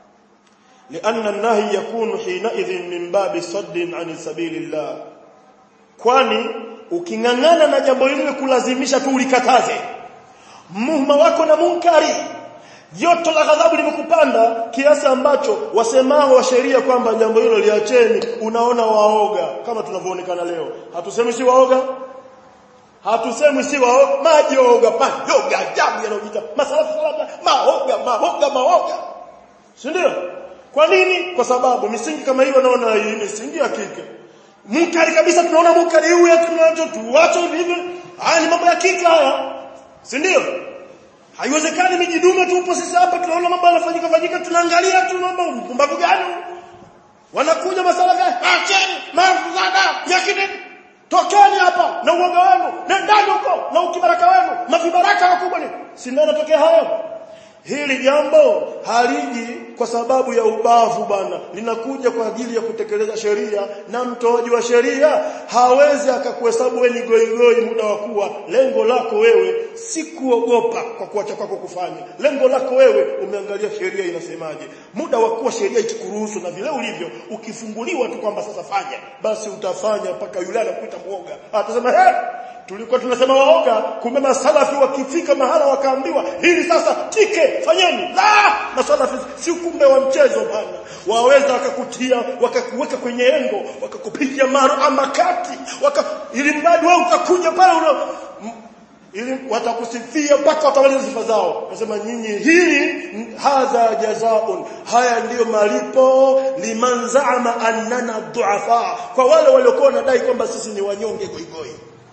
لأن النهي يكون حينئذ من باب صد عن سبيل الله kwani ukingangana na jambo hili kulazimisha tu ulikataze muhma wako na munkari joto la ghadhabu limekupanda kiasi ambacho wasemao wa sheria kwamba jambo hilo liacheni unaona waoga kama tunavyoonekana leo hatusemi si waoga hatusemi si waoga majoga majoga ajabu yanayojiita masalafu salama maoga maoga maoga si ndio kwa nini kwa sababu misingi kama hiyo naona hii misingi ya kike munkari kabisa tunaona munkari huyu tunacho tuache hivi haya ni mambo ya kike haya si ndio haiwezekani mijidume tupo sisi hapa tunaona mambo yanafanyika fanyika tunaangalia tu mambo mpumbavu gani wanakuja masala gani acheni mafuzada yakini tokeni hapa na uoga wenu nendani huko na ukibaraka wenu mavibaraka wakubwa ni si ndio yanatokea hayo hili jambo haliji kwa sababu ya ubavu bana linakuja kwa ajili ya kutekeleza sheria na mtoaji wa sheria hawezi akakuhesabu wewe ni goigoi muda wa kuwa lengo lako wewe si kuogopa kwa kuacha kwako kufanya lengo lako wewe umeangalia sheria inasemaje muda wa kuwa sheria ikikuruhusu na vile ulivyo ukifunguliwa tu kwamba sasa fanya basi utafanya mpaka yule anakuita mwoga atasema hey, tulikuwa tunasema waoga kumbe masalafi wakifika mahala wakaambiwa hili sasa tike fanyeni la masalafi si kumbe wa mchezo bana waweza wakakutia wakakuweka kwenye engo wakakupiga maro ama kati waka, ili mradi wewe utakuja pale una ili watakusifia mpaka watamaliza sifa zao nasema nyinyi hili hadha jazaun haya ndiyo malipo liman zaama annana duafa kwa wale waliokuwa wanadai kwamba sisi ni wanyonge goigoi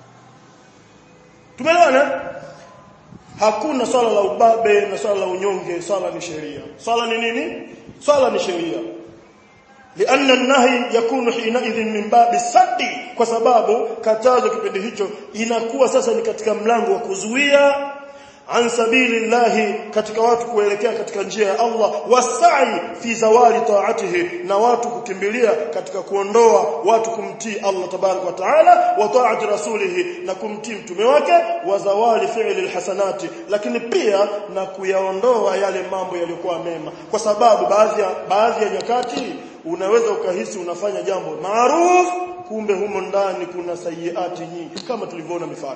tumeelewana hakuna swala la ubabe na swala la unyonge swala ni sheria swala ni nini swala ni sheria لأن النهي يكون حينئذ من باب السد kwa sababu katazo kipindi hicho inakuwa sasa ni katika mlango wa kuzuia an sabilillahi katika watu kuelekea katika njia ya Allah wasai fi zawali taatihi na watu kukimbilia katika kuondoa watu kumtii Allah tabarak wa taala wa taati rasulihi na kumtii mtume wake wa zawali fi'li alhasanati lakini pia na kuyaondoa yale mambo yaliyokuwa mema kwa sababu baadhi ya baadhi ya nyakati unaweza ukahisi unafanya jambo maarufu kumbe humo ndani kuna sayiati nyingi kama tulivyoona mifano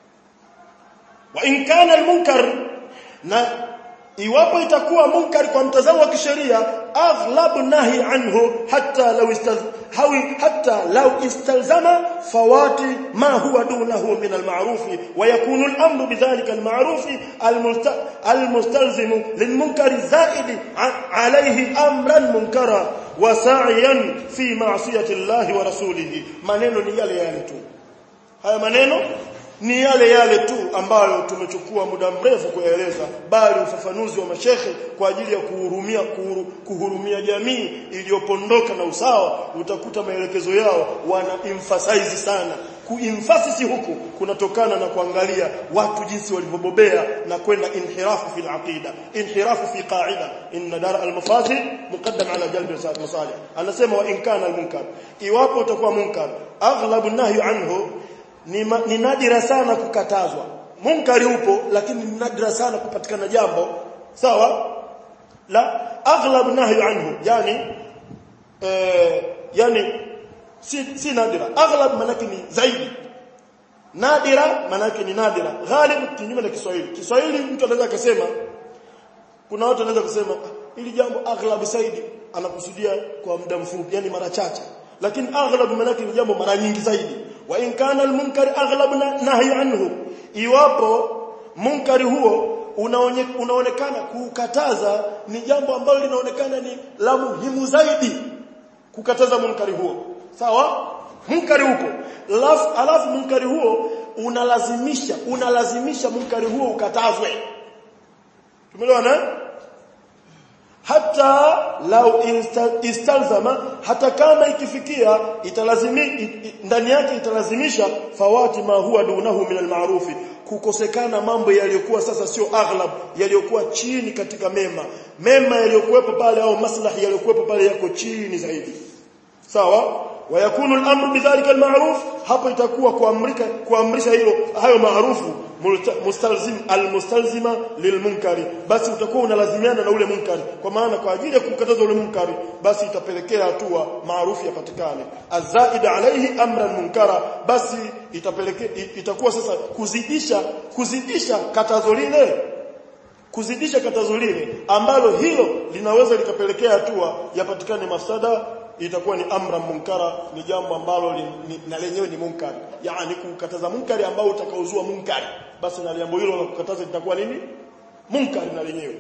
wa in kana almunkar na iwapo itakuwa munkar kwa mtazamo wa kisheria aghlabu nahi anhu hatta law hawi hatta law istalzama fawati ma huwa dunahu min alma'ruf wa yakunu al-amru bidhalika al-ma'ruf المستلزم للمنكر زائد عليه امرا منكرا وسعيا في معصيه الله ورسوله maneno ni yale yale tu haya maneno ni yale yale tu ambayo tumechukua muda mrefu kueleza bali ufafanuzi wa mashekhe kwa ajili ya kuhurumia kuhuru, kuhurumia jamii iliyopondoka na usawa utakuta maelekezo yao wana emphasize sana kuemphasize huku kunatokana na kuangalia watu jinsi walivyobobea na kwenda inhirafu fil aqida inhirafu fi qa'ida inna dar al mafasid muqaddam ala jalb al masalih anasema wa in kana al munkar iwapo utakuwa munkar aghlabu nahyu anhu ni, ma, ni nadira sana kukatazwa munkari upo lakini ni nadira sana kupatikana jambo sawa la aghlab nahyu anhu yani eh, yani si, si nadira aghlab manake ni zaidi nadira manake ni nadira ghalib kinyume na Kiswahili Kiswahili mtu anaweza kusema kuna watu wanaweza kusema ili jambo aghlab zaidi anakusudia kwa muda mfupi yani mara chache lakini aghlab manake ni jambo mara nyingi zaidi wa in kana almunkar aghlab nahyu anhu iwapo munkari huo unaonye, unaonekana kukataza ni jambo ambalo linaonekana ni la muhimu zaidi kukataza munkari huo sawa munkari huko alafu, alafu munkari huo unalazimisha unalazimisha munkari huo ukatazwe tumeelewana hata lau istalzama hata kama ikifikia italazimi ndani yake italazimisha fawati ma huwa dunahu min almarufi kukosekana mambo yaliyokuwa sasa sio aghlab yaliyokuwa chini katika mema mema yaliyokuwepo pale au maslahi yaliyokuwepo pale yako chini zaidi sawa wayakunu al-amru bidhalika al-ma'ruf hapo itakuwa kuamrika kuamrisha hilo hayo maarufu mustalzim al-mustalzima lilmunkari basi utakuwa unalazimiana na ule munkari kwa maana kwa ajili ya kukataza ule munkari basi itapelekea hatua maarufu yapatikane azaid alayhi amran munkara basi itapelekea itakuwa sasa kuzidisha kuzidisha katazo lile kuzidisha katazo lile ambalo hilo linaweza likapelekea hatua yapatikane mafsada itakuwa ni amra munkara ni jambo ambalo li, ni, na lenyewe ni munkari yani kukataza munkari ambao utakaozua munkari basi na jambo hilo la kukataza litakuwa nini munkari na lenyewe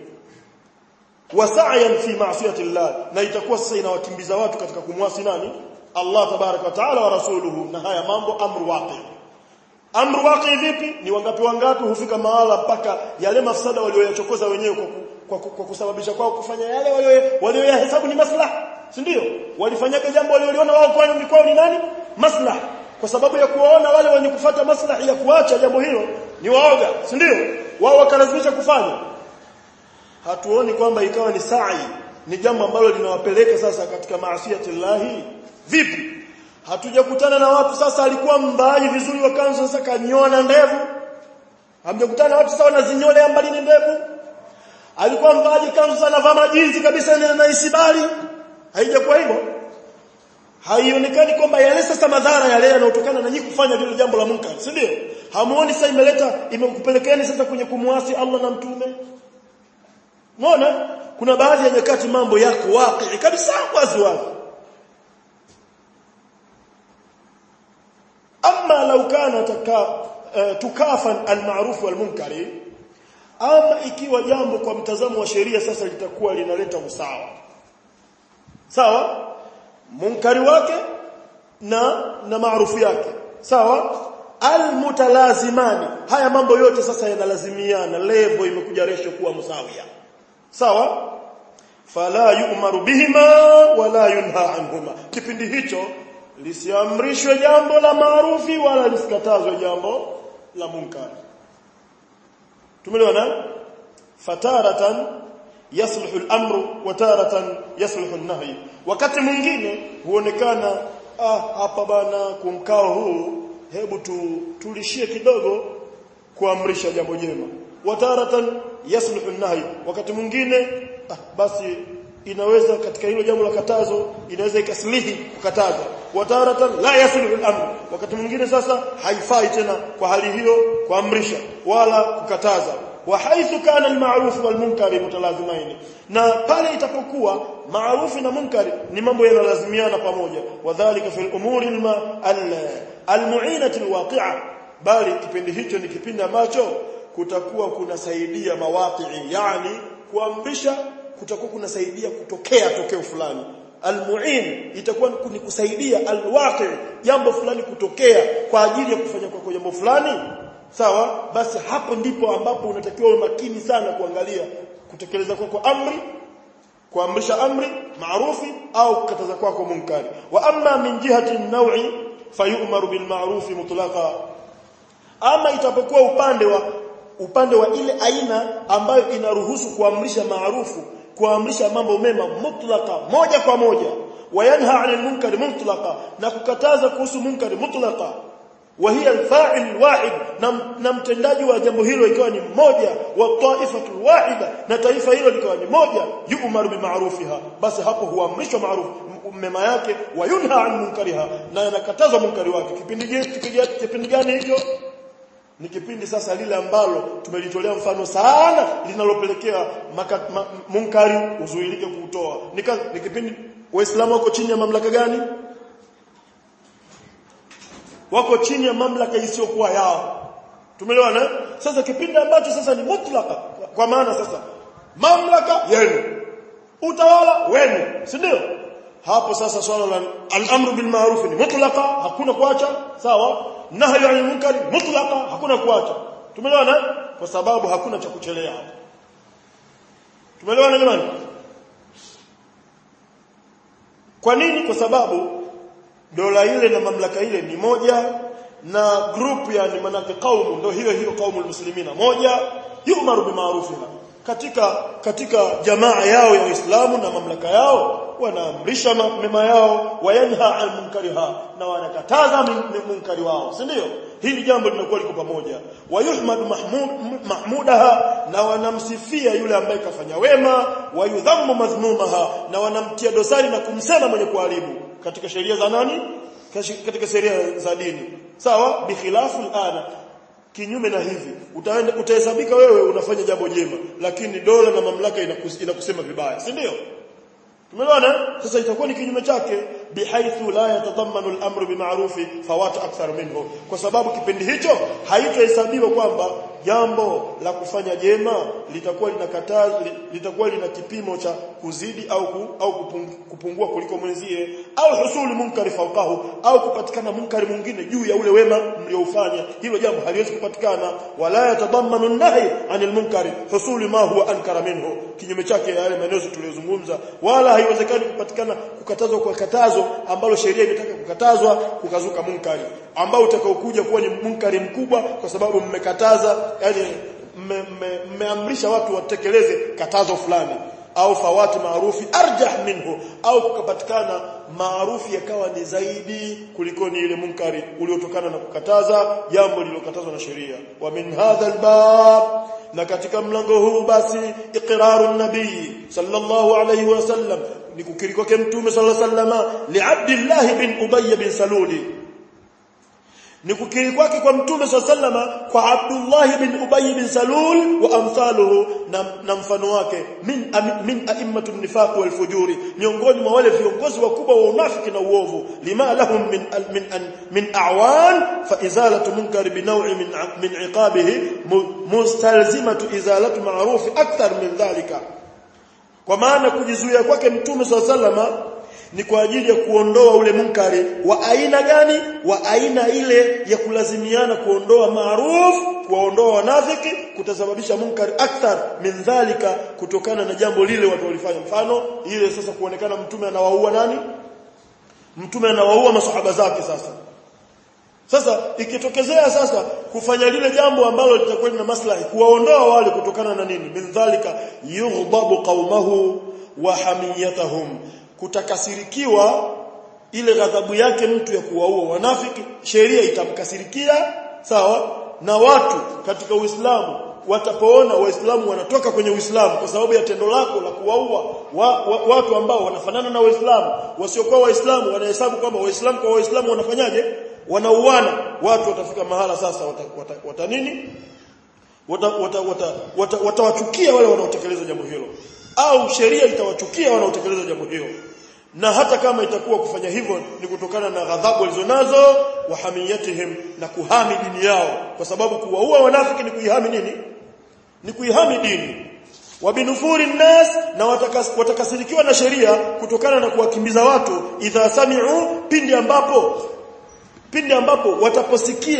wasa'yan fi ma'siyati Allah na itakuwa sasa inawakimbiza watu katika kumwasi nani Allah tabaraka wa taala wa rasuluhu na haya mambo amru waqi amru waqi vipi ni wangapi wangapi hufika mahala mpaka yale mafsada walioyachokoza wenyewe kwa, kwa, kwa, kwa kusababisha kwao kufanya yale walioyahesabu ni maslaha si ndio walifanyaga jambo walioliona wao kwani ni kwao ni nani maslaha kwa sababu ya kuwaona wale wenye kufata maslahi ya kuacha jambo hilo ni waoga si ndio wao wakalazimisha kufanya hatuoni kwamba ikawa ni sa'i ni jambo ambalo linawapeleka sasa katika maasiyati llahi vipi hatujakutana na watu sasa alikuwa mbai vizuri wakanza sasa kanyoa ndevu hamjakutana na watu sasa wanazinyolea mbali ni ndevu alikuwa mbaji kanzu sana vaa majinzi kabisa na isibali haijakuwa hivyo haionekani kwamba yale sasa madhara yale yanayotokana na nyinyi kufanya lile jambo la munkar si ndio hamuoni sasa imeleta imekupelekeeni sasa kwenye kumwasi Allah na mtume unaona kuna baadhi ya nyakati mambo yako waqi kabisa wazi wazi amma law kana taka, uh, tukafan al-ma'ruf wal-munkari ama ikiwa jambo kwa mtazamo wa sheria sasa litakuwa linaleta usawa sawa munkari wake na na maarufu yake sawa almutalazimani haya mambo yote sasa yanalazimiana level imekuja resho kuwa msawia sawa fala yu'maru bihima wala yunha anhuma kipindi hicho lisiamrishwe jambo la maarufi wala lisikatazwe jambo la munkari tumeelewana fataratan yasluhu al-amru wa taratan yasluhu an-nahy wakati mwingine huonekana ah hapa bana kumkao huu hebu tu tulishie kidogo kuamrisha jambo jema wa taratan yasluhu an-nahy wakati mwingine ah, basi inaweza katika hilo jambo la katazo inaweza ikaslihi kukataza wa taratan la yasluhu al-amr wakati mwingine sasa haifai tena kwa hali hiyo kuamrisha wala kukataza وحيث كان المعروف والمنكر متلازمين na pale itapokuwa maarufu na munkari ni mambo yanalazimiana pamoja wadhālika fil umuri almu'inati alwaqi'a bali kipindi hicho ni kipindi ambacho kutakuwa kunasaidia mawaqi'i yani kuamrisha kutakuwa kunasaidia kutokea tokeo fulani almu'in itakuwa ni kusaidia alwaqi jambo fulani kutokea kwa ajili ya kufanya kwa jambo fulani sawa basi hapo ndipo ambapo unatakiwa uwe makini sana kuangalia kutekeleza kwako amri kuamrisha amri maarufi au kukataza kwako munkari wa amma min jihati an-naw'i fayu'maru bil ma'rufi mutlaqa ama itapokuwa upande wa upande wa ile aina ambayo inaruhusu kuamrisha maarufu kuamrisha mambo mema mutlaka moja kwa moja wayanha 'anil munkari mutlaqa na kukataza kuhusu munkari mutlaqa wa hiya al-fa'il wahid na mtendaji wa jambo hilo ikawa ni mmoja wa ta'ifatu wahida na taifa hilo likawa ni moja yu'maru bima'rufiha basi hapo huamrishwa maarufu mema yake wa yunha 'an munkariha na yanakatazwa munkari wake kipindi kipindi gani hicho ni kipindi sasa lile ambalo tumelitolea mfano sana linalopelekea ma, munkari uzuilike kuutoa ni kipindi waislamu wako chini ya mamlaka gani wako chini ya mamlaka isiyokuwa yao tumeelewana sasa kipindi ambacho sasa ni mutlaka kwa maana sasa mamlaka yenu utawala wenu si ndio hapo sasa swala la al-amru bil ma'ruf ni mutlaka hakuna kuacha sawa nahyi 'anil munkar mutlaka hakuna kuacha tumeelewana kwa sababu hakuna cha kuchelea hapo tumeelewana jamani kwa nini kwa sababu dola ile na mamlaka ile ni moja na group yani manake kaumu ndio hiyo hiyo kaumu muslimina moja yumaru bimaarufiha katika katika jamaa yao ya Uislamu na mamlaka yao wanaamrisha mema yao wayanha an munkariha na wanakataza munkari wao si ndio hili jambo linakuwa liko pamoja wayuhmad mahmud mahmudaha na wanamsifia yule ambaye kafanya wema wayudhammu madhmumaha na wanamtia dosari na kumsema mwenye kuharibu katika sheria za nani katika sheria za dini sawa bikhilafu alana kinyume na hivi utaenda utahesabika wewe unafanya jambo jema lakini dola na mamlaka inakus, inakusema vibaya si ndio tumeelewana sasa itakuwa ni kinyume chake bihaithu la yatadhammanu al-amru bima'rufi fawat akthar minhu kwa sababu kipindi hicho haitohesabiwa kwamba jambo la kufanya jema litakuwa linakataa litakuwa lina kipimo cha kuzidi au ku, au kupungua kuliko mwenzie au husuli munkari fawqahu au kupatikana munkari mwingine juu ya ule wema mlioufanya hilo jambo haliwezi kupatikana wala yatadammanu an-nahy anil munkari husuli ma huwa ankara minhu kinyume chake yale maneno tuliyozungumza wala haiwezekani kupatikana kukatazwa kwa katazo ambalo sheria imetaka kukatazwa kukazuka munkari ambao utakaokuja kuwa ni munkari mkubwa kwa sababu mmekataza yani mmeamrisha watu watekeleze katazo fulani au fawati maarufi arjah minhu au kukapatikana maarufi yakawa ni zaidi kuliko ni ile munkari uliotokana na kukataza jambo lililokatazwa na sheria wa min hadha albab na katika mlango huu basi iqraru nabii sallallahu alayhi wasallam ni kukiri kwake mtume sallallahu alayhi wasallam li abdillah bin ubay bin saluli ni kukiri kwake kwa mtume sallama kwa Abdullah bin Ubay bin Salul wa amthaluhu na, na mfano wake min min a'immatu nifaq wal fujuri miongoni mwa wale viongozi wakubwa wa unafiki na uovu lima lahum min min min a'wan fa izalatu munkar bi naw'i min min iqabihi mustalzimatu izalatu ma'ruf akthar min dhalika kwa maana kujizuia kwake mtume sallama ni kwa ajili ya kuondoa ule munkari wa aina gani wa aina ile ya kulazimiana kuondoa maarufu kuwaondoa wanafiki kutasababisha munkari akthar min dhalika kutokana na jambo lile watu walifanya mfano ile sasa kuonekana mtume anawaua nani mtume anawaua masahaba zake sasa sasa ikitokezea sasa kufanya lile jambo ambalo litakuwa na maslahi kuwaondoa wale kutokana na nini min dhalika yughdabu qaumahu wa hamiyatahum kutakasirikiwa ile ghadhabu yake mtu ya kuwaua wanafiki sheria itamkasirikia sawa na watu katika Uislamu watapoona waislamu wanatoka kwenye Uislamu kwa sababu ya tendo lako la kuwaua wa, wa, watu ambao wanafanana na waislamu wasiokuwa waislamu wanahesabu kwamba waislamu kwa waislamu wanafanyaje wanauana watu watafika mahala sasa wata, wata, wata nini watawachukia wata, wata, wata, wata wale wanaotekeleza jambo hilo au sheria itawachukia wanaotekeleza jambo hilo na hata kama itakuwa kufanya hivyo ni kutokana na ghadhabu walizonazo wa hamiyatihim na kuhami dini yao kwa sababu kuwaua wanafiki ni kuihami nini ni kuihami dini wa binufuri nnas na watakas, watakasirikiwa na sheria kutokana na kuwakimbiza watu idha sami'u pindi ambapo pindi ambapo wataposikia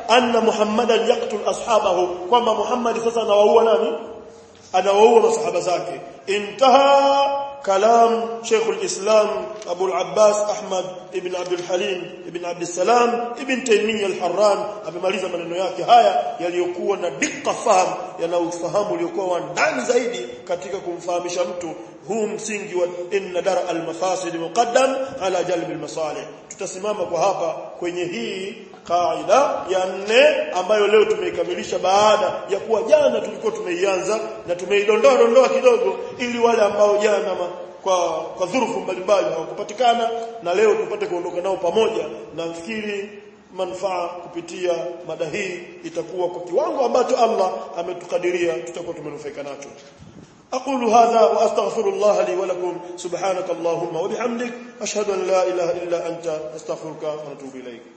anna muhammadan yaqtul ashabahu kwamba muhammad sasa anawaua nani anawaua masahaba zake intaha kalam Sheikh al-Islam Abu al-Abbas Ahmad ibn Abdul Halim ibn Abdul Salam ibn Taymiyyah al-Harran amemaliza maneno yake haya yaliyokuwa na dikka fahamu yana ufahamu uliokuwa wa ndani zaidi katika kumfahamisha mtu huu msingi wa inna dara al-mafasid muqaddam ala jalb al-masalih tutasimama kwa hapa kwenye hii kaida ya nne ambayo leo tumeikamilisha baada ya kuwa jana tulikuwa tumeianza na tumeidondoa dondoa kidogo ili wale ambao jana ma, kwa kwa dhurufu mbalimbali hawakupatikana na leo tupate kuondoka nao pamoja nafikiri manufaa kupitia mada hii itakuwa kwa kiwango ambacho Allah ametukadiria tutakuwa tumenufaika nacho أقول هذا وأستغفر الله لي ولكم سبحانك اللهم وبحمدك أشهد أن لا إله إلا أنت أستغفرك ونتوب إليك